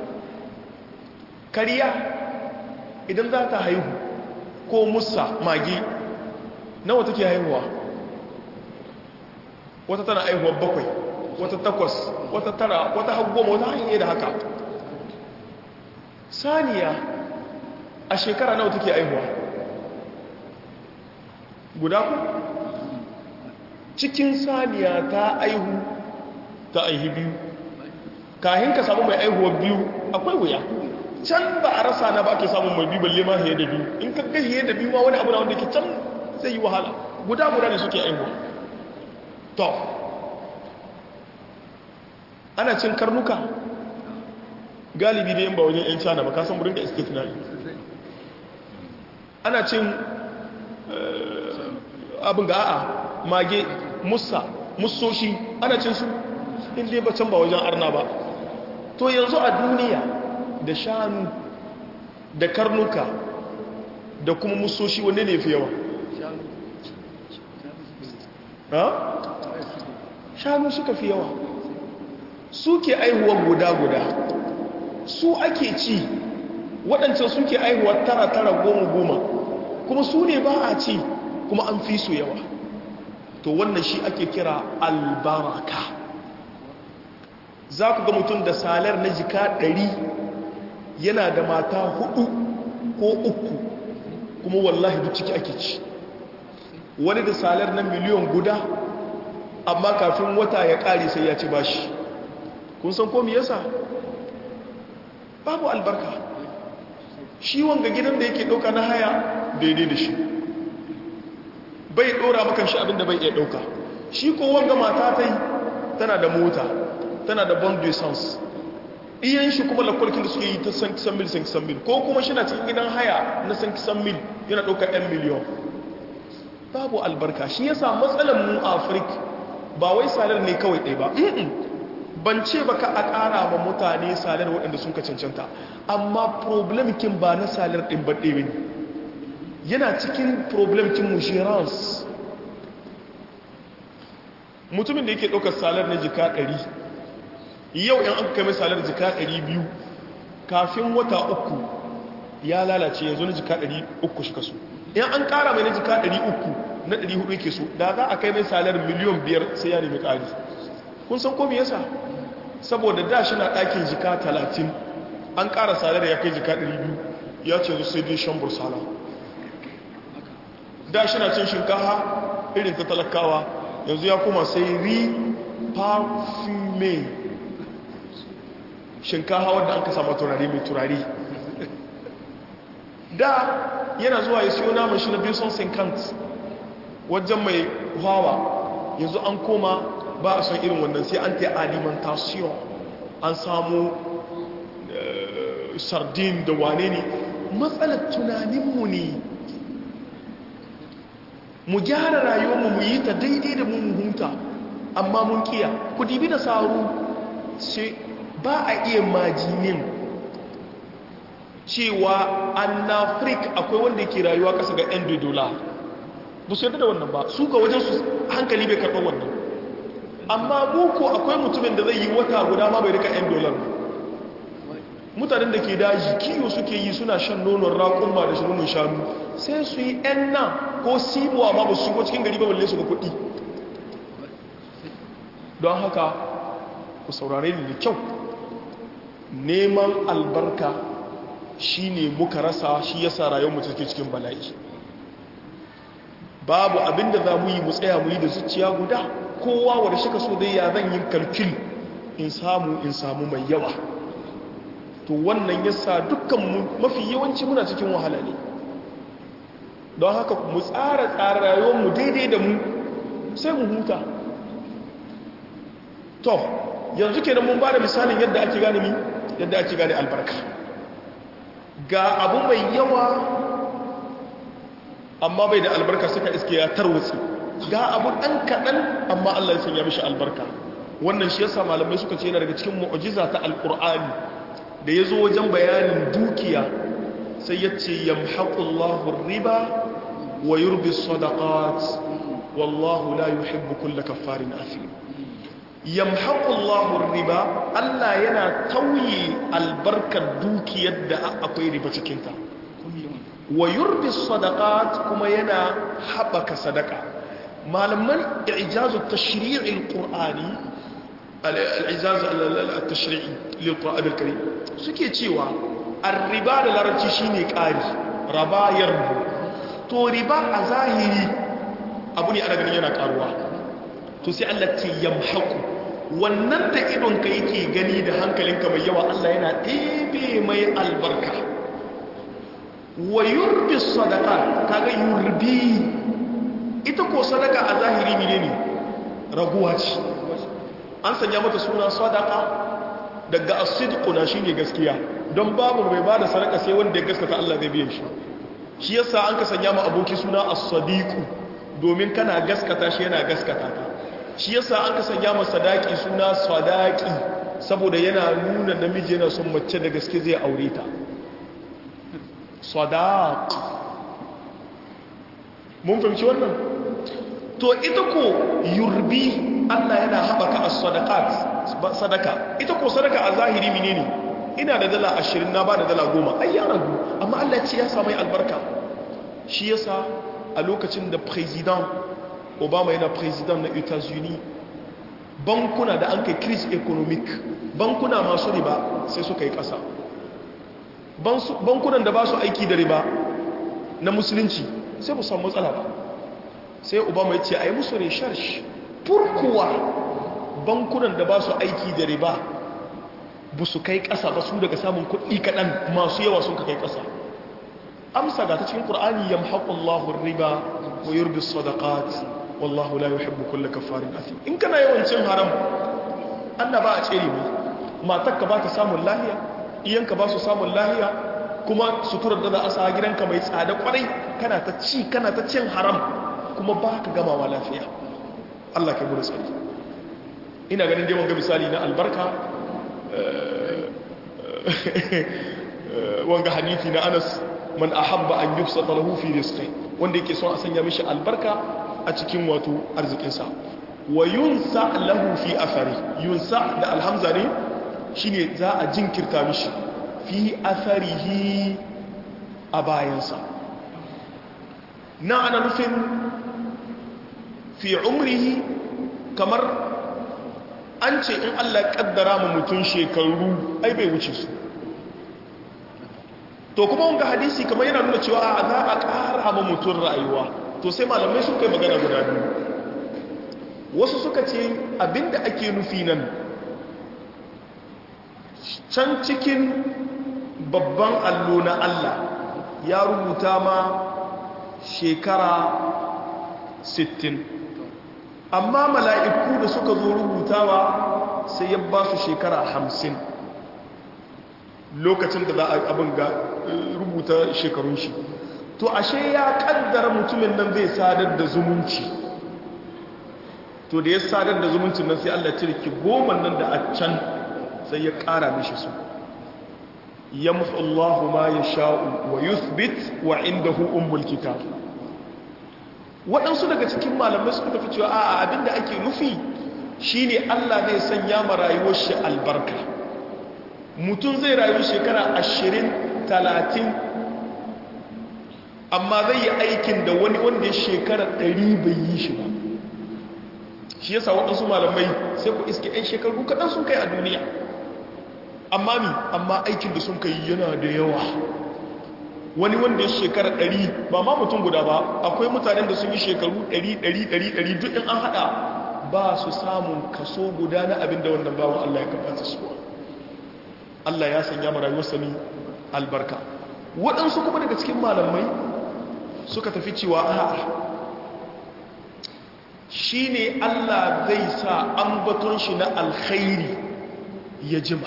kariya idan za ta haihu ko musa mage nawa take haihuwa wata tana haihuwa bakwai wata takwas wata tara wata haggoma wata hanyar da haka saniya a shekara nawa take haihuwa guda ku cikin saniya ta aihu ta aihi biyu kahin ka samu mai aihuwa biyu akwai wuya can ba a rasa na ba ake samun mai biyu balle ma hiye da biyu in ka ga hiye da biyu ma wani abu na wanda ke can zai yi wahala guda guda ne suke aihuwa to ana cin karnuka galibi da yin ba wajen 'yan cana ba kasan burin da istifnai ana cin abin ga a'a mage musa musoshi ana cin su inda ba can ba wajen arna ba to yanzu a duniya da shanu da karnuka da kuma musoshi wanne ne fi yawa ha? shanu suka fi yawa suke aihuwa guda-guda su ake ci waɗancan suke aihuwa tara-tara goma-goma kuma su ne ba a ci kuma an fi su yawa to wannan shi ake kira albaraka za ku ga mutum da salar na jika ɗari yana da mata hudu ko uku kuma wallahi duk ciki ake ci wani da salar na miliyon guda amma kafin wata ya ƙare sai ya ci bashi kun san komi yasa babu albarka shi wanga gidan da yake ɗauka na haya daidai da shi bai ɗora makan shi abinda bai iya ɗauka shi ko wanga mata ta yi tana da mota tana da bon essence iyan shi kuma lakwalkin da suke yi ta san kisan mil san kisan mil ko kuma shi na cikin gidan haya na san kisan mil yana ɗaukar 'yan miliyon babu albarka shi yasa matsalar mu afirka ba wai salar ne kawai ɗaya ba ban ce ba ka a ƙara ma mutane salar waɗanda sun ka cancanta amma problemkin ba na salar ɗin ba ɗaya ne yana cikin problemkin mushirans mutumin da yake ɗaukar salar na jika ɗari yau yan aka kame salar jika ɗari biyu kafin wata uku ya lalace yanzu na jika ɗari uku shi kaso yan an ƙara mai na jika ɗari uku na ɗari hudu yake so da za a kai mai salar miliyon biyar sai ya nemi ƙari kun san komi yasa saboda da shi na ɗakin jika talatin an ƙara salar ya kai jika ɗari biyu ya ce zo sai dai shan bursala da shi na cin shinkafa irin ta talakawa yanzu ya kuma sai ri parfume shinkafa wadda an ka sama turare mai turare da yana zuwa ya siyo naman shi na biyu son sinkant wajen mai hawa yanzu an koma ba a son irin wannan sai an ta alimentation an samu sardin da wane ne matsalar tunaninmu ne mu gyara rayuwarmu mu yi ta daidai da mun hunta amma mun kiya ku dibi da saru sai ba a iya majinin cewa annafrik akwai wanda ke rayuwa kasa ga 'yan dola ba su yadda da wannan ba su ga wajen su hankali bai karɓar wannan amma muku akwai mutumin da zai yi wata guda ma bai rika 'yan dolar mutanen da ke daji kiyo suke yi suna shan nonon raƙumma da shirin shanu sai su yi 'yan nan ko simuwa ma ba su shigo cikin gari ba balle su ga kuɗi don haka ku saurare ni da kyau neman albarka shi ne muka rasa shi yasa rayuwar mu take cikin bala'i babu abinda za mu yi mu tsaya mu yi da zuciya guda kowa wadda shi ka so dai ya zan yin kalkil in samu in samu mai yawa to wannan yasa dukkan mafi yawanci muna cikin wahala ne don haka mu tsara tsara rayuwar mu daidai da mu sai mu huta to yanzu kenan mun ba da misalin yadda ake gane mi yadda ake gane albarka ga abu mai yawa amma bai da albarka suka iske ya tarwatsi ga abu ɗan kaɗan amma Allah ya sanya mishi albarka wannan shi yasa malamai suka ce yana daga cikin mu'jiza ta alqur'ani da yazo wajen bayanin dukiya sai ya ce yamhaqullahu riba wa yurbi sadaqat wallahu la yuhibbu kulla kaffarin athim yamhaqullahu riba Allah yana tauye albarkar dukiyar da akwai riba cikin ta wa yurbi sadaqat kuma yana habaka sadaka malaman i'jazu tashri'il qur'ani al-i'jaz at-tashri'i lil qur'an al-karim suke cewa ar-riba da larabci shine ƙari raba yarbu to riba a zahiri abu ne ana ganin yana karuwa to sai Allah ce yamhaqu wannan da idon ka yake gani da hankalinka mai yawa Allah yana ɗebe mai albarka wa yurbi sadaka kaga yurbi ita ko sadaka a zahiri mine ne raguwa ce an sanya mata suna sadaka daga asidku na shine gaskiya don babu mai bada sadaka sai wanda ya gaskata Allah zai biye shi shi yasa an ka sanya ma aboki suna as-sadiqu domin kana gaskata shi yana gaskata ka shi yasa an ka sanya masa sadaki suna sadaki saboda yana nuna namiji yana son mace da gaske zai aure ta sadaq mun fahimci wannan to ita ko yurbi Allah yana haɓaka a sadaka ita ko sadaka a zahiri menene ina da dala ashirin na ba da dala goma ai ya ragu amma Allah ce ya samai albarka shi yasa a lokacin da president obama yana president na etats-unis bankuna da an kai crise economic bankuna masu riba sai suka yi ƙasa bankunan da ba su aiki da riba na musulunci sai mu samu matsala ba sai obama ya ce a yi musu research furkuwa bankunan da ba su aiki da riba ba su kai ƙasa ba su daga samun kuɗi kaɗan masu yawa sun ka kai ƙasa amsa ga ta cikin ƙur'ani ya mahaƙullahu riba wa yurbi sadaqat wallahu la yuhibbu kulla kafarin athim in kana yawan cin haram Allah ba a tsere mai matarka ba ta samun lahiya iyanka ba su samun lahiya kuma suturar da za a sa gidanka mai tsada kwarai kana ta ci kana ta cin haram kuma ba ka gamawa lafiya Allah ka gudu tsari ina ganin dai wanga misali na albarka wanga hadithi na Anas man ahabba an yubsata lahu fi rizqi wanda yake son a sanya mishi albarka a cikin wato arzikinsa wa yunsa lahu fi athari yunsa da alhamza ne shine za a jinkirta mishi fi atharihi a bayansa na ana nufin fi umrihi kamar an ce in Allah kaddara mu mutum shekaru ai bai wuce su to kuma wanga hadisi kamar yana nuna cewa a za a ƙara ma mutum rayuwa to sai malamai sun kai magana guda biyu wasu suka ce abinda ake nufi nan can cikin babban allo na Allah ya rubuta ma shekara 60 amma mala'iku da suka zo rubutawa sai ya ba su shekara 50 lokacin da za a abin ga rubuta shekarun shi to ashe ya kaddara mutumin nan zai sadar da zumunci to da ya sadar da zumuncin nan sai Allah cirki goma nan da a can sai ya kara mishi su yamhu Allahu ma yasha'u wa yuthbit wa indahu ummul kitab waɗansu daga cikin malamai suka tafi cewa a'a abinda ake nufi shine Allah zai sanya ma rayuwar shi albarka mutum zai rayu shekara ashirin talatin amma zai yi aikin da wani wanda ya shekara ɗari bai yi shi ba shi yasa waɗansu malamai sai ku iske 'yan shekaru kaɗan sun kai a duniya amma mi amma aikin da sun kai yana da yawa wani wanda ya shekara ɗari ba ma mutum guda ba akwai mutanen da sun yi shekaru ɗari ɗari ɗari ɗari duk in an haɗa ba su samun kaso guda na abin da wannan bawan Allah ya kamata su Allah ya sanya ma rayuwar sami albarka waɗansu kuma daga cikin malamai suka tafi cewa a'a shi ne Allah zai sa ambaton shi na alkhairi ya jima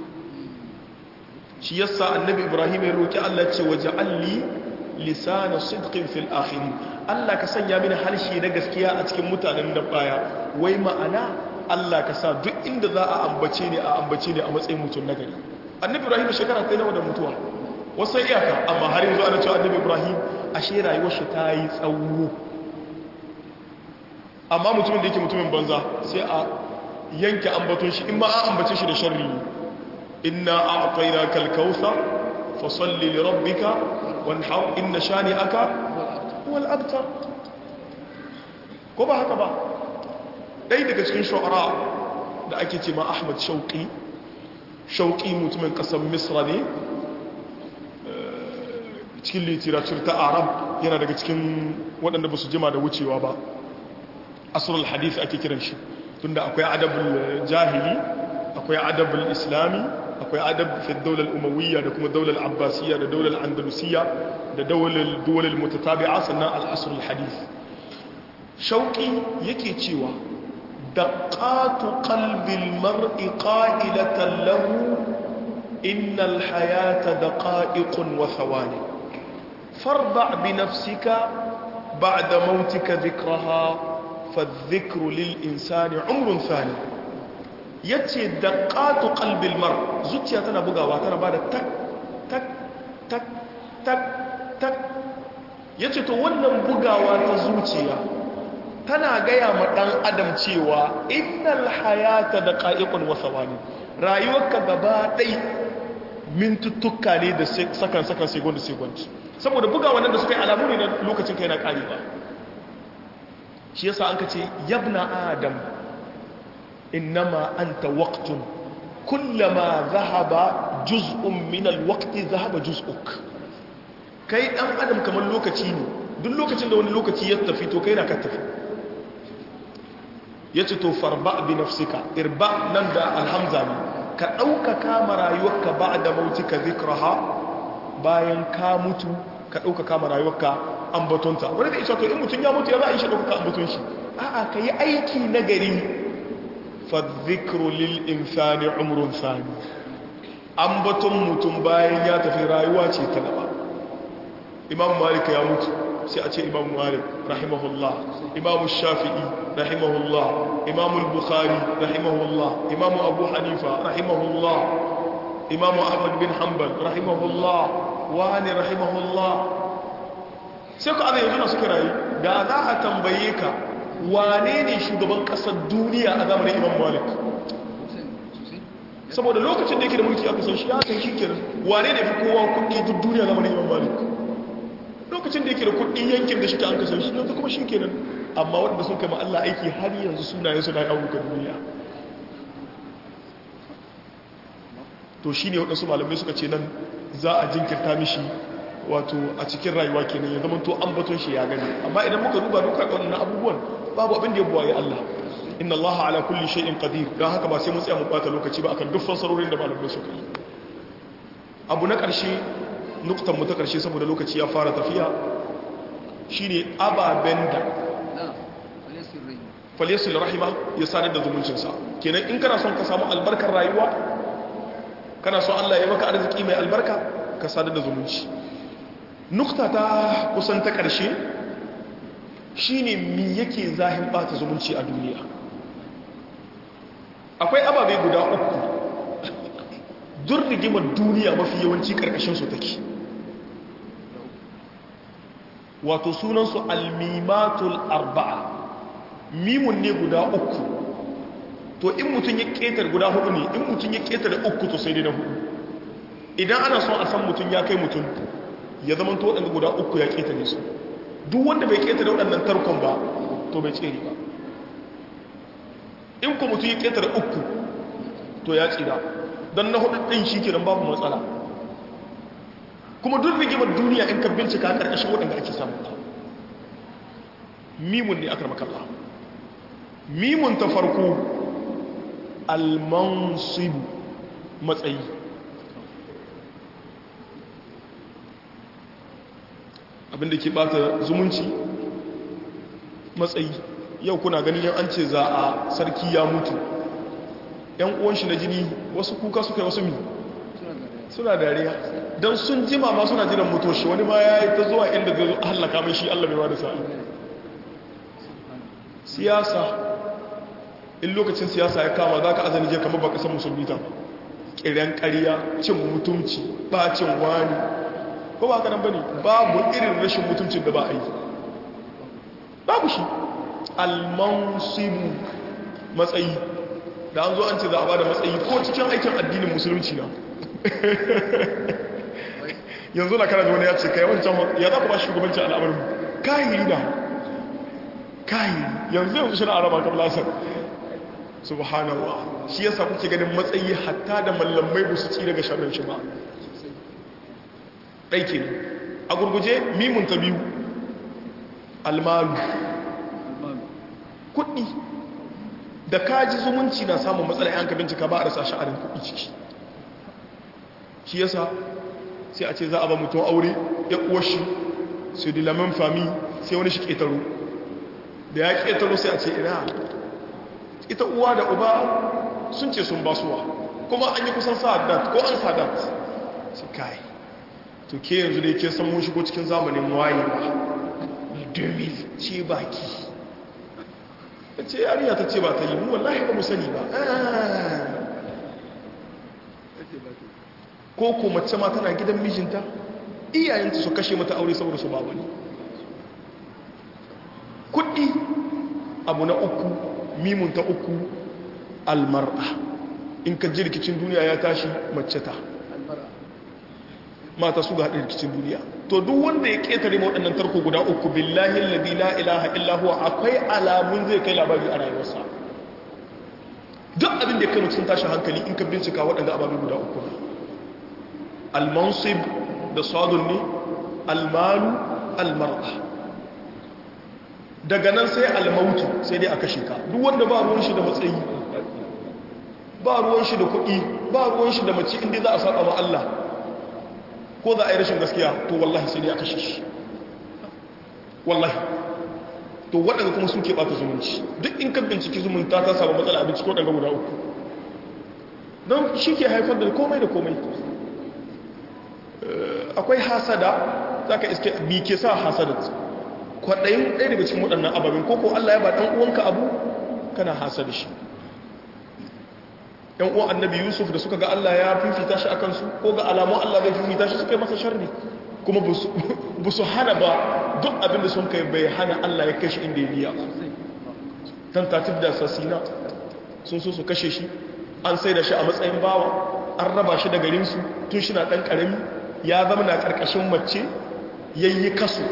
shi yasa annabi ibrahim ya roki Allah ce waje alli lisana sidqin fil akhirin Allah ka sanya mini harshe na gaskiya a cikin mutanen da baya wai ma'ana Allah ka sa duk inda za a ambace ne a ambace ne a matsayin mutum na gari annabi ibrahim shekara ta nawa da mutuwa wasu iyaka amma har yanzu ana cewa annabi ibrahim ashe rayuwar shi ta yi tsawo amma mutumin da yake mutumin banza sai a yanke ambaton shi in ma an ambace shi da sharri inna a'tayna kal kautsar fa salli li rabbika wanhar inna shani'aka wal abtar ko ba haka ba dai daga cikin shu'ara da ake ce ma Ahmad Shauqi Shauqi mutumin kasar Misra ne cikin literature ta Arab yana daga cikin waɗanda ba su jima da wucewa ba asrul hadith ake kiran shi tunda akwai adabul jahili akwai adabul islami akwai adab fi daular umawiyya da kuma daular abbasiyya da daular andalusiyya da daular duwalar mutatabi'a sannan al'asrul hadith shauki yake cewa daqatu qalbil mar'i qa'ilatan lahu innal hayata daqa'iqun wa thawani farda' bi nafsika ba'da mautika dhikraha fa dhikru lil insani umrun thani yace daqatu qalbil mar zuciya tana bugawa tana bada tak tak tak tak tak yace to wannan bugawa ta zuciya tana gaya ma dan adam cewa innal hayata daqa'iqun wa thawani rayuwarka gaba dai mintuttuka ne da sakan sakan second second saboda bugawa nan da suka yi alamu ne na lokacin kai na karewa shi yasa an kace yabna adam innama anta waqtun kullama dhahaba juz'un min alwaqti dhahaba juz'uk kai dan adam kamar lokaci ne duk lokacin da wani lokaci ya tafi to kai na ka tafi yace to farba bi nafsika irba nan da alhamza ne ka ɗaukaka ma rayuwarka ba da mautika zikraha bayan ka mutu ka ɗaukaka ma rayuwarka ambatonta wani da isa to in mutum ya mutu ya za a yi shi ɗaukaka ambaton shi a'a ka yi aiki na gari fa zikru lil insani umrun sani ambaton mutum bayan ya tafi rayuwa ce ta gaba imam malik ya mutu sai a ce imam malik rahimahullah imam shafi'i rahimahullah imam al-bukhari rahimahullah imam abu hanifa rahimahullah imam ahmad bin hanbal rahimahullah wani rahimahullah sai ku azai yanzu suka rayu da za a tambaye ka wane ne shugaban kasar duniya a zamanin imam malik saboda lokacin da yake da mulki aka san shi ya san shi kenan wane ne fi kowa kuɗi duk duniya zamanin imam malik lokacin da yake da kuɗi yankin da shi ta an kasar shi yanzu kuma shi kenan amma waɗanda sun kama Allah aiki har yanzu sunayen suna yawon ga duniya to shi ne waɗansu malamai suka ce nan za a jinkirta mishi wato a cikin rayuwa kenan ya zama to an baton shi ya gani amma idan muka duba duka waɗannan abubuwan babu abin da ya buwaye Allah inna Allah ala kulli shay'in qadir dan haka ba sai mun tsaya mu bata lokaci ba akan duk fassarorin da malamai suka yi abu na ƙarshe nuktan mu ta ƙarshe saboda lokaci ya fara tafiya shine ababen da faliyasul rahima ya sadar da zumuncinsa kenan in kana son ka samu albarkar rayuwa kana son Allah ya maka arziki mai albarka ka sadar da zumunci nukta ta kusan ta ƙarshe shine mi yake zahin bata zumunci a duniya akwai ababe guda uku dur rigimar duniya mafi yawanci ƙarƙashin su take wato sunansu almimatul arba'a mimun ne guda uku to in mutum ya ƙetar guda hudu ne in mutum ya ƙetar uku to sai dai na hudu idan ana son a san mutum ya kai mutum ya zama to waɗanda guda uku ya ƙetare su duk wanda bai ƙetare waɗannan tarkon ba to bai tsere ba in ku mutum ya ƙetare uku to ya tsira don na hudu ɗin shi kenan babu matsala kuma duk rigimar duniya in ka bincika ƙarƙashin waɗanda ake samun ta mimun ne aka makalla mimun ta farko almansibu matsayi abinda ke bata zumunci matsayi yau kuna ganin yan an ce za a sarki ya mutu yan uwan shi na jini wasu kuka suka yi wasu mi suna dariya don sun jima ma suna jiran mutoshi wani ma ya yi ta zuwa inda zai hallaka mai shi allah mai da sa'a siyasa in lokacin siyasa ya kama za ka azani je kamar ba kasar musulmi ta ƙiran ƙariya cin mutumci ɓacin wani ko ba kanan ba ne babu irin rashin mutumcin da ba a yi babu shi almansibu matsayi da an zo an ce za a ba da matsayi ko cikin aikin addinin musulunci na yanzu na kana da wani ya ce kai wancan ya za ku ba shugabancin al'amarin kayi na kayi yanzu yanzu shi na araba kam lasar subhanallah shi yasa kuke ganin matsayi hatta da mallamai ba su ci daga sharrin shi ba ɗaike ne a gurguje mimun ta biyu almalu kuɗi da kaji zumunci na samun matsala yanka bincika ba a rasa sha'arin kuɗi ciki shi yasa sai a ce za a ba mutum aure ya shi su dilamin fami sai wani shi ƙetaro da ya ƙetaro sai a ce ina ita uwa da uba sun ce sun basuwa kuma an yi kusan sa'adat ko an sa'adat su kai to ke yanzu dai ke san mun shigo cikin zamanin wayewa 2000 ce baki ta ce yariya ta ce ba ta yi mu wallahi ba mu sani ba ko ko mace ma tana gidan mijinta iyayenta su kashe mata aure saboda su ba wani kuɗi abu na uku mimun ta uku almar'a in ka ji rikicin duniya ya tashi mace ta mata su ga haɗin rikicin duniya to duk wanda ya ƙetare waɗannan tarko guda uku billahi alladhi la ilaha illa huwa akwai alamun zai kai labari a rayuwarsa duk abin da ya kai mutum tashi hankali in ka bincika waɗanda ababe guda uku ne almansib da sadun ne almalu almar'a daga nan sai almautu sai dai a kashe ka duk wanda ba ruwan shi da matsayi ba ruwan shi da kuɗi ba ruwan shi da mace inda za a saba ma Allah ko za a yi rashin gaskiya to wallahi sai dai a kashe shi wallahi to waɗanda kuma suke ɓata zumunci duk in ka binciki zumunta ta samu matsala abinci ko ɗanga guda uku don shi ke haifar da komai da komai akwai hasada za ka iske bi ke sa hasada kwaɗayin ɗaya daga cikin waɗannan ababen koko Allah ya ba ɗan uwanka abu kana hasada shi ‘yan uwan annabi yusuf da suka ga Allah ya fifita shi a kansu ko ga alamun Allah zai fifita shi suka yi masa sharri kuma ba su hana ba duk abinda sun kai bai hana Allah ya kashe inda ya biya tentative da sassina sun so su kashe shi an sai da shi a matsayin bawa an raba shi da garinsu tun shi na ɗan ƙarami ya zama na ƙarƙashin mace yayi kaso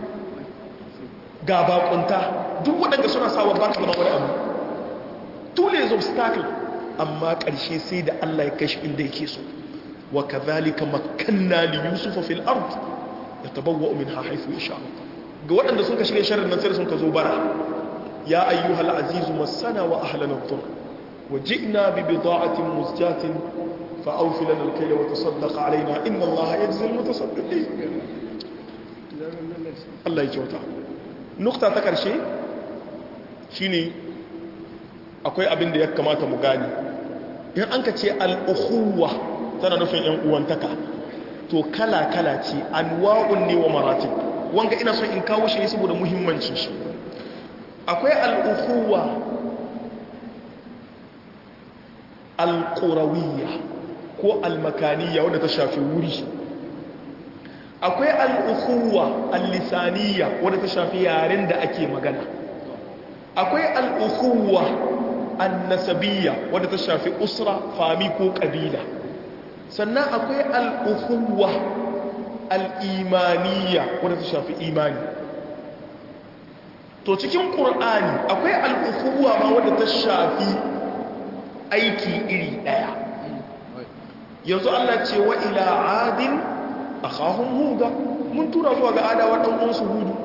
ga bakunta duk waɗanda suna sawa ba ka zama wani abu tule obstacle amma ƙarshe sai da Allah ya kashi inda yake so wa kadhalika makkanna li yusufa fil ard yatabawwa minha haythu yasha ga waɗanda sun ka shirye sharrin nan sai sun ka zo bara ya ayyuhal aziz masana wa ahlana dhur wa ji'na bi bida'atin muzjatin fa awfi lana al-kayla wa tasaddaq alaina inna Allah yajzi al-mutasaddiqin Allah ya kyauta nukta ta karshe shine akwai abin da ya kamata mu gani in an ka ce al'uhuwa tana nufin ‘yan uwantaka to kala-kala ce anwa'un ne wa maratin wanga ina son in kawo shi saboda muhimmancin shi akwai al'uhuwa al'urawiyya ko almakaniya wadda ta shafi wuri akwai al'uhuwa al-lisaniyya wadda ta shafi yaren da ake magana akwai al'uhuwa annasabiyya wadda ta shafi usra fami ko ƙabila sannan akwai al'uhuwa al'imaniya wadda ta shafi imani to cikin ƙur'ani akwai al'uhuwa ma wadda ta shafi aiki iri ɗaya yanzu allah ce wa ila adin a kahun huda mun tura zuwa ga adawa ɗan'uwansu hudu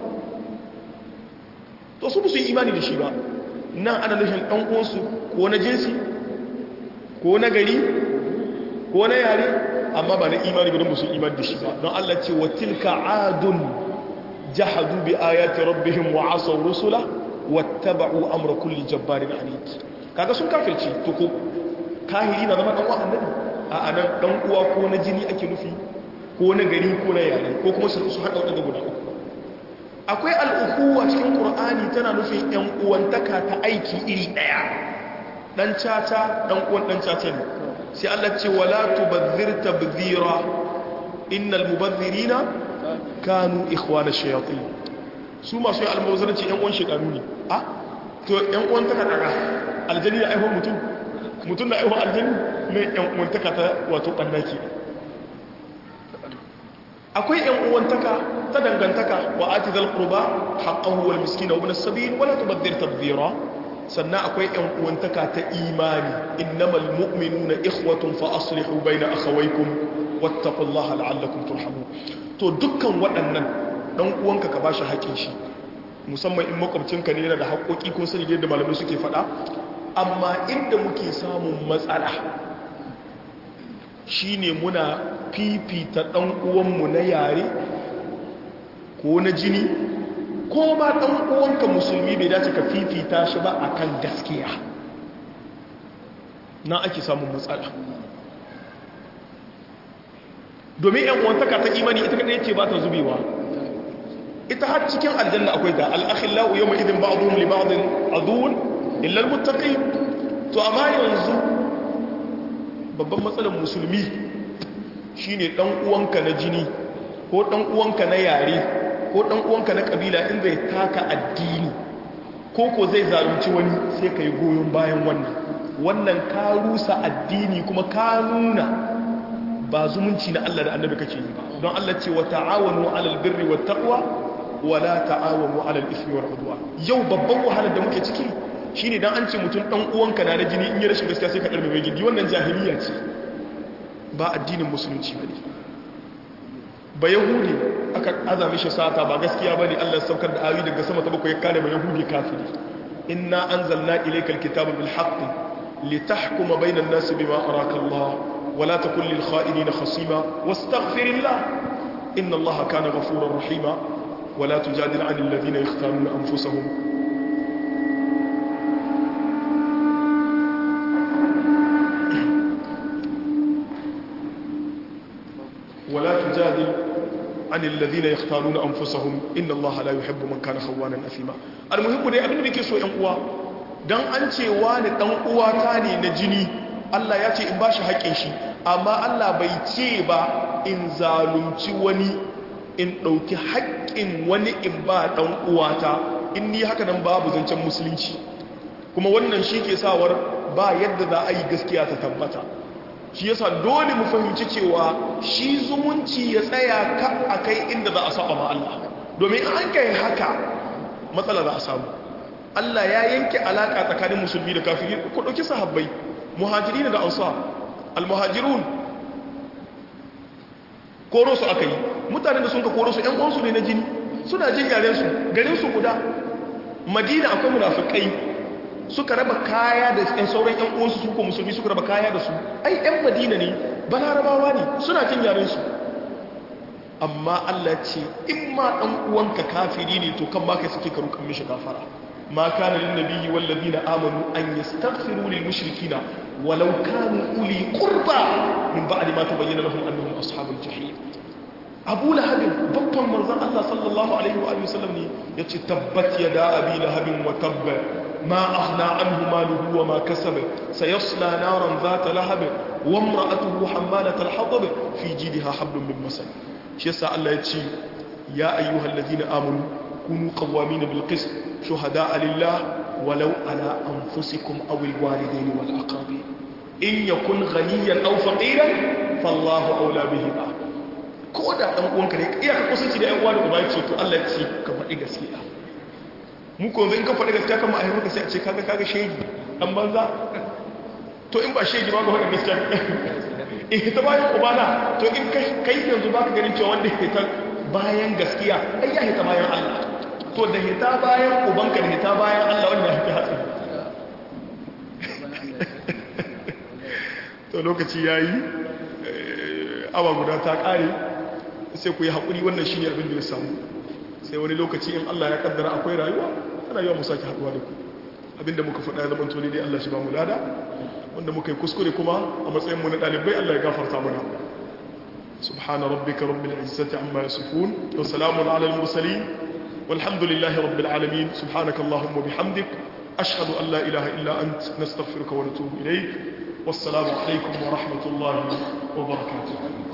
to su su yi imani da shi ba nan ana nufin ɗan uwansu ko na jinsi ko na gari ko na yare amma ba na imani ba don musu imani da shi ba don Allah ce wa tilka adun jahadu bi ayati rabbihim wa asaw rusula wattaba'u amra kulli jabbarin anid kaga sun kafirci to ko kahiri na zama dan uwa annabi a anan dan uwa ko na jini ake nufi ko na gari ko na yare ko kuma su su hada wadanda guda uku akwai al'ukuwa cikin ƙur'ani tana nufin ‘yan uwantaka ta aiki iri ɗaya ɗan caca ɗan uwan ɗan caca ne sai Allah ce wala tubazzir tabzira innal mubazzirina kanu ikhwana shayatin su masu yi almawazarci ‘yan uwan shekaru ne a to ‘yan uwantaka ɗaga aljani da aihuwar mutum mutum da aihuwar aljani mai ‘yan uwantaka ta wato ɓannaki akwai ‘yan uwantaka ta dangantaka wa ati zal qurba haqqahu wal miskina wa ibn as-sabil wala tubadhir tabdhira sannan akwai ‘yan uwantaka ta imani innamal mu'minuna ikhwatun fa aslihu bayna akhawaykum wattaqullaha la'allakum turhamun to dukkan waɗannan dan uwanka ka bashi haƙin shi musamman in makwabcinka ne yana da haƙoƙi ko sani da malamai suke faɗa amma inda muke samun matsala shine muna fifita ɗan uwanmu na yare ko na jini ko ma ɗan uwanka musulmi bai dace ka fifita shi ba akan gaskiya na ake samun matsala domin yan uwantaka ta imani ita kadai ce ba ta zubewa ita har cikin aljanna akwai ta al-akhillau yawma idin ba'dhum li ba'dhin adun illal muttaqin to amma yanzu babban matsalar musulmi shine dan uwanka na jini ko dan uwanka na yare ko dan uwanka na kabila in zai taka addini ko ko zai zalunci wani sai kai goyon bayan wannan wannan ka rusa addini kuma ka nuna ba zumunci na Allah da annabi kake yi ba don Allah ce wa ta'awanu 'alal birri wat taqwa wa la ta'awanu 'alal ithmi wal 'udwan yau babban wahalar da muke ciki shine dan an ce mutum dan uwanka na da jini in ya rashin gaskiya sai ka darbe mai gidi wannan jahiliya ce ba addinin musulunci bane ba yahudi aka azami shi sata ba gaskiya bane Allah saukar da ayoyi daga sama ta bakwai ya kare ba yahudi kafiri inna anzalna ilaykal kitaba bil haqqi litahkuma bainan nasi bima araka Allah ولا تكن للخائنين خصيما واستغفر الله إن الله كان غفورا رحيما ولا تجادل عن الذين يختارون أنفسهم ولا تجادل عن الذين يختارون أنفسهم إن الله لا يحب من كان خوانا أثيما المهم دي أبن بكي سوء أنقوا dan an ce wani dan uwata ne na jini Allah ya ce in bashi haƙƙin shi amma Allah bai ce ba in zalunci wani in ɗauki haƙƙin wani in ba ɗan uwata in ni haka nan babu zancen musulunci kuma wannan shi ke sawar ba yadda za a yi gaskiya ta tabbata shi yasa dole mu fahimci cewa shi zumunci ya tsaya ka a kai inda za a saba ma Allah domin an kai haka matsala za a samu Allah ya yanke alaka tsakanin musulmi da kafiri ku ɗauki sahabbai muhajiri da ansar al-muhajirun koro su aka yi mutanen da sun ka koro su ‘yan uwansu ne na jini suna jin yarensu garinsu guda madina akwai munafikai suka raba kaya da ‘yan sauran ‘yan uwansu su ko musulmi suka raba kaya da su ai ‘yan madina ne balarabawa ne suna jin yarensu amma allah ce in ma ɗan uwanka kafiri ne to kan ma kai suke karu kan mishi gafara ما كان للنبي والذين آمنوا أن يستغفروا للمشركين ولو كانوا أولي قربى من بعد ما تبين لهم أنهم أصحاب الجحيم أبو لهب بطل مرزان الله صلى الله عليه وآله وسلم يتبت يدا أبي لهب وتب ما أغنى عنه ماله وما كسب سيصلى نارا ذات لهب وامرأته حمالة الحطب في جيدها حبل من مسد شيسا الله يتشي يا أيها الذين آمنوا كونوا قوامين بالقسط شهداء لله ولو على أنفسكم أو الوالدين والأقربين إن يكن غنيا أو فقيرا فالله أولى بهما koda dan uwanka ne iya ka kusanci da ƴan uwa da uba ce to Allah ya ce ka faɗi gaskiya mu ko in ka faɗi gaskiya kan ma'aikata ka sai a ce kaga kaga shegi dan banza to in ba shegi ba ka faɗi gaskiya eh ta bayan ubana to in kai yanzu baka ganin cewa wanda ya ta bayan gaskiya ai ya hita bayan Allah to da hita bayan ubanka da hita bayan Allah wanda hita hatsari to lokaci yayi awa guda ta kare sai ku yi haƙuri wannan shi ne abin da ya samu sai wani lokaci in Allah ya kaddara akwai rayuwa rayuwa mu sake haɗuwa da ku abinda muka faɗa ya zama tuni dai Allah shi ba mu lada wanda muka yi kuskure kuma a matsayin mu na ɗalibai Allah ya gafarta mana سبحان ربك رب العزة عما يصفون وسلام على المرسلين والحمد لله رب العالمين سبحانك اللهم وبحمدك أشهد أن لا إله إلا أنت نستغفرك ونتوب إليك والسلام عليكم ورحمة الله وبركاته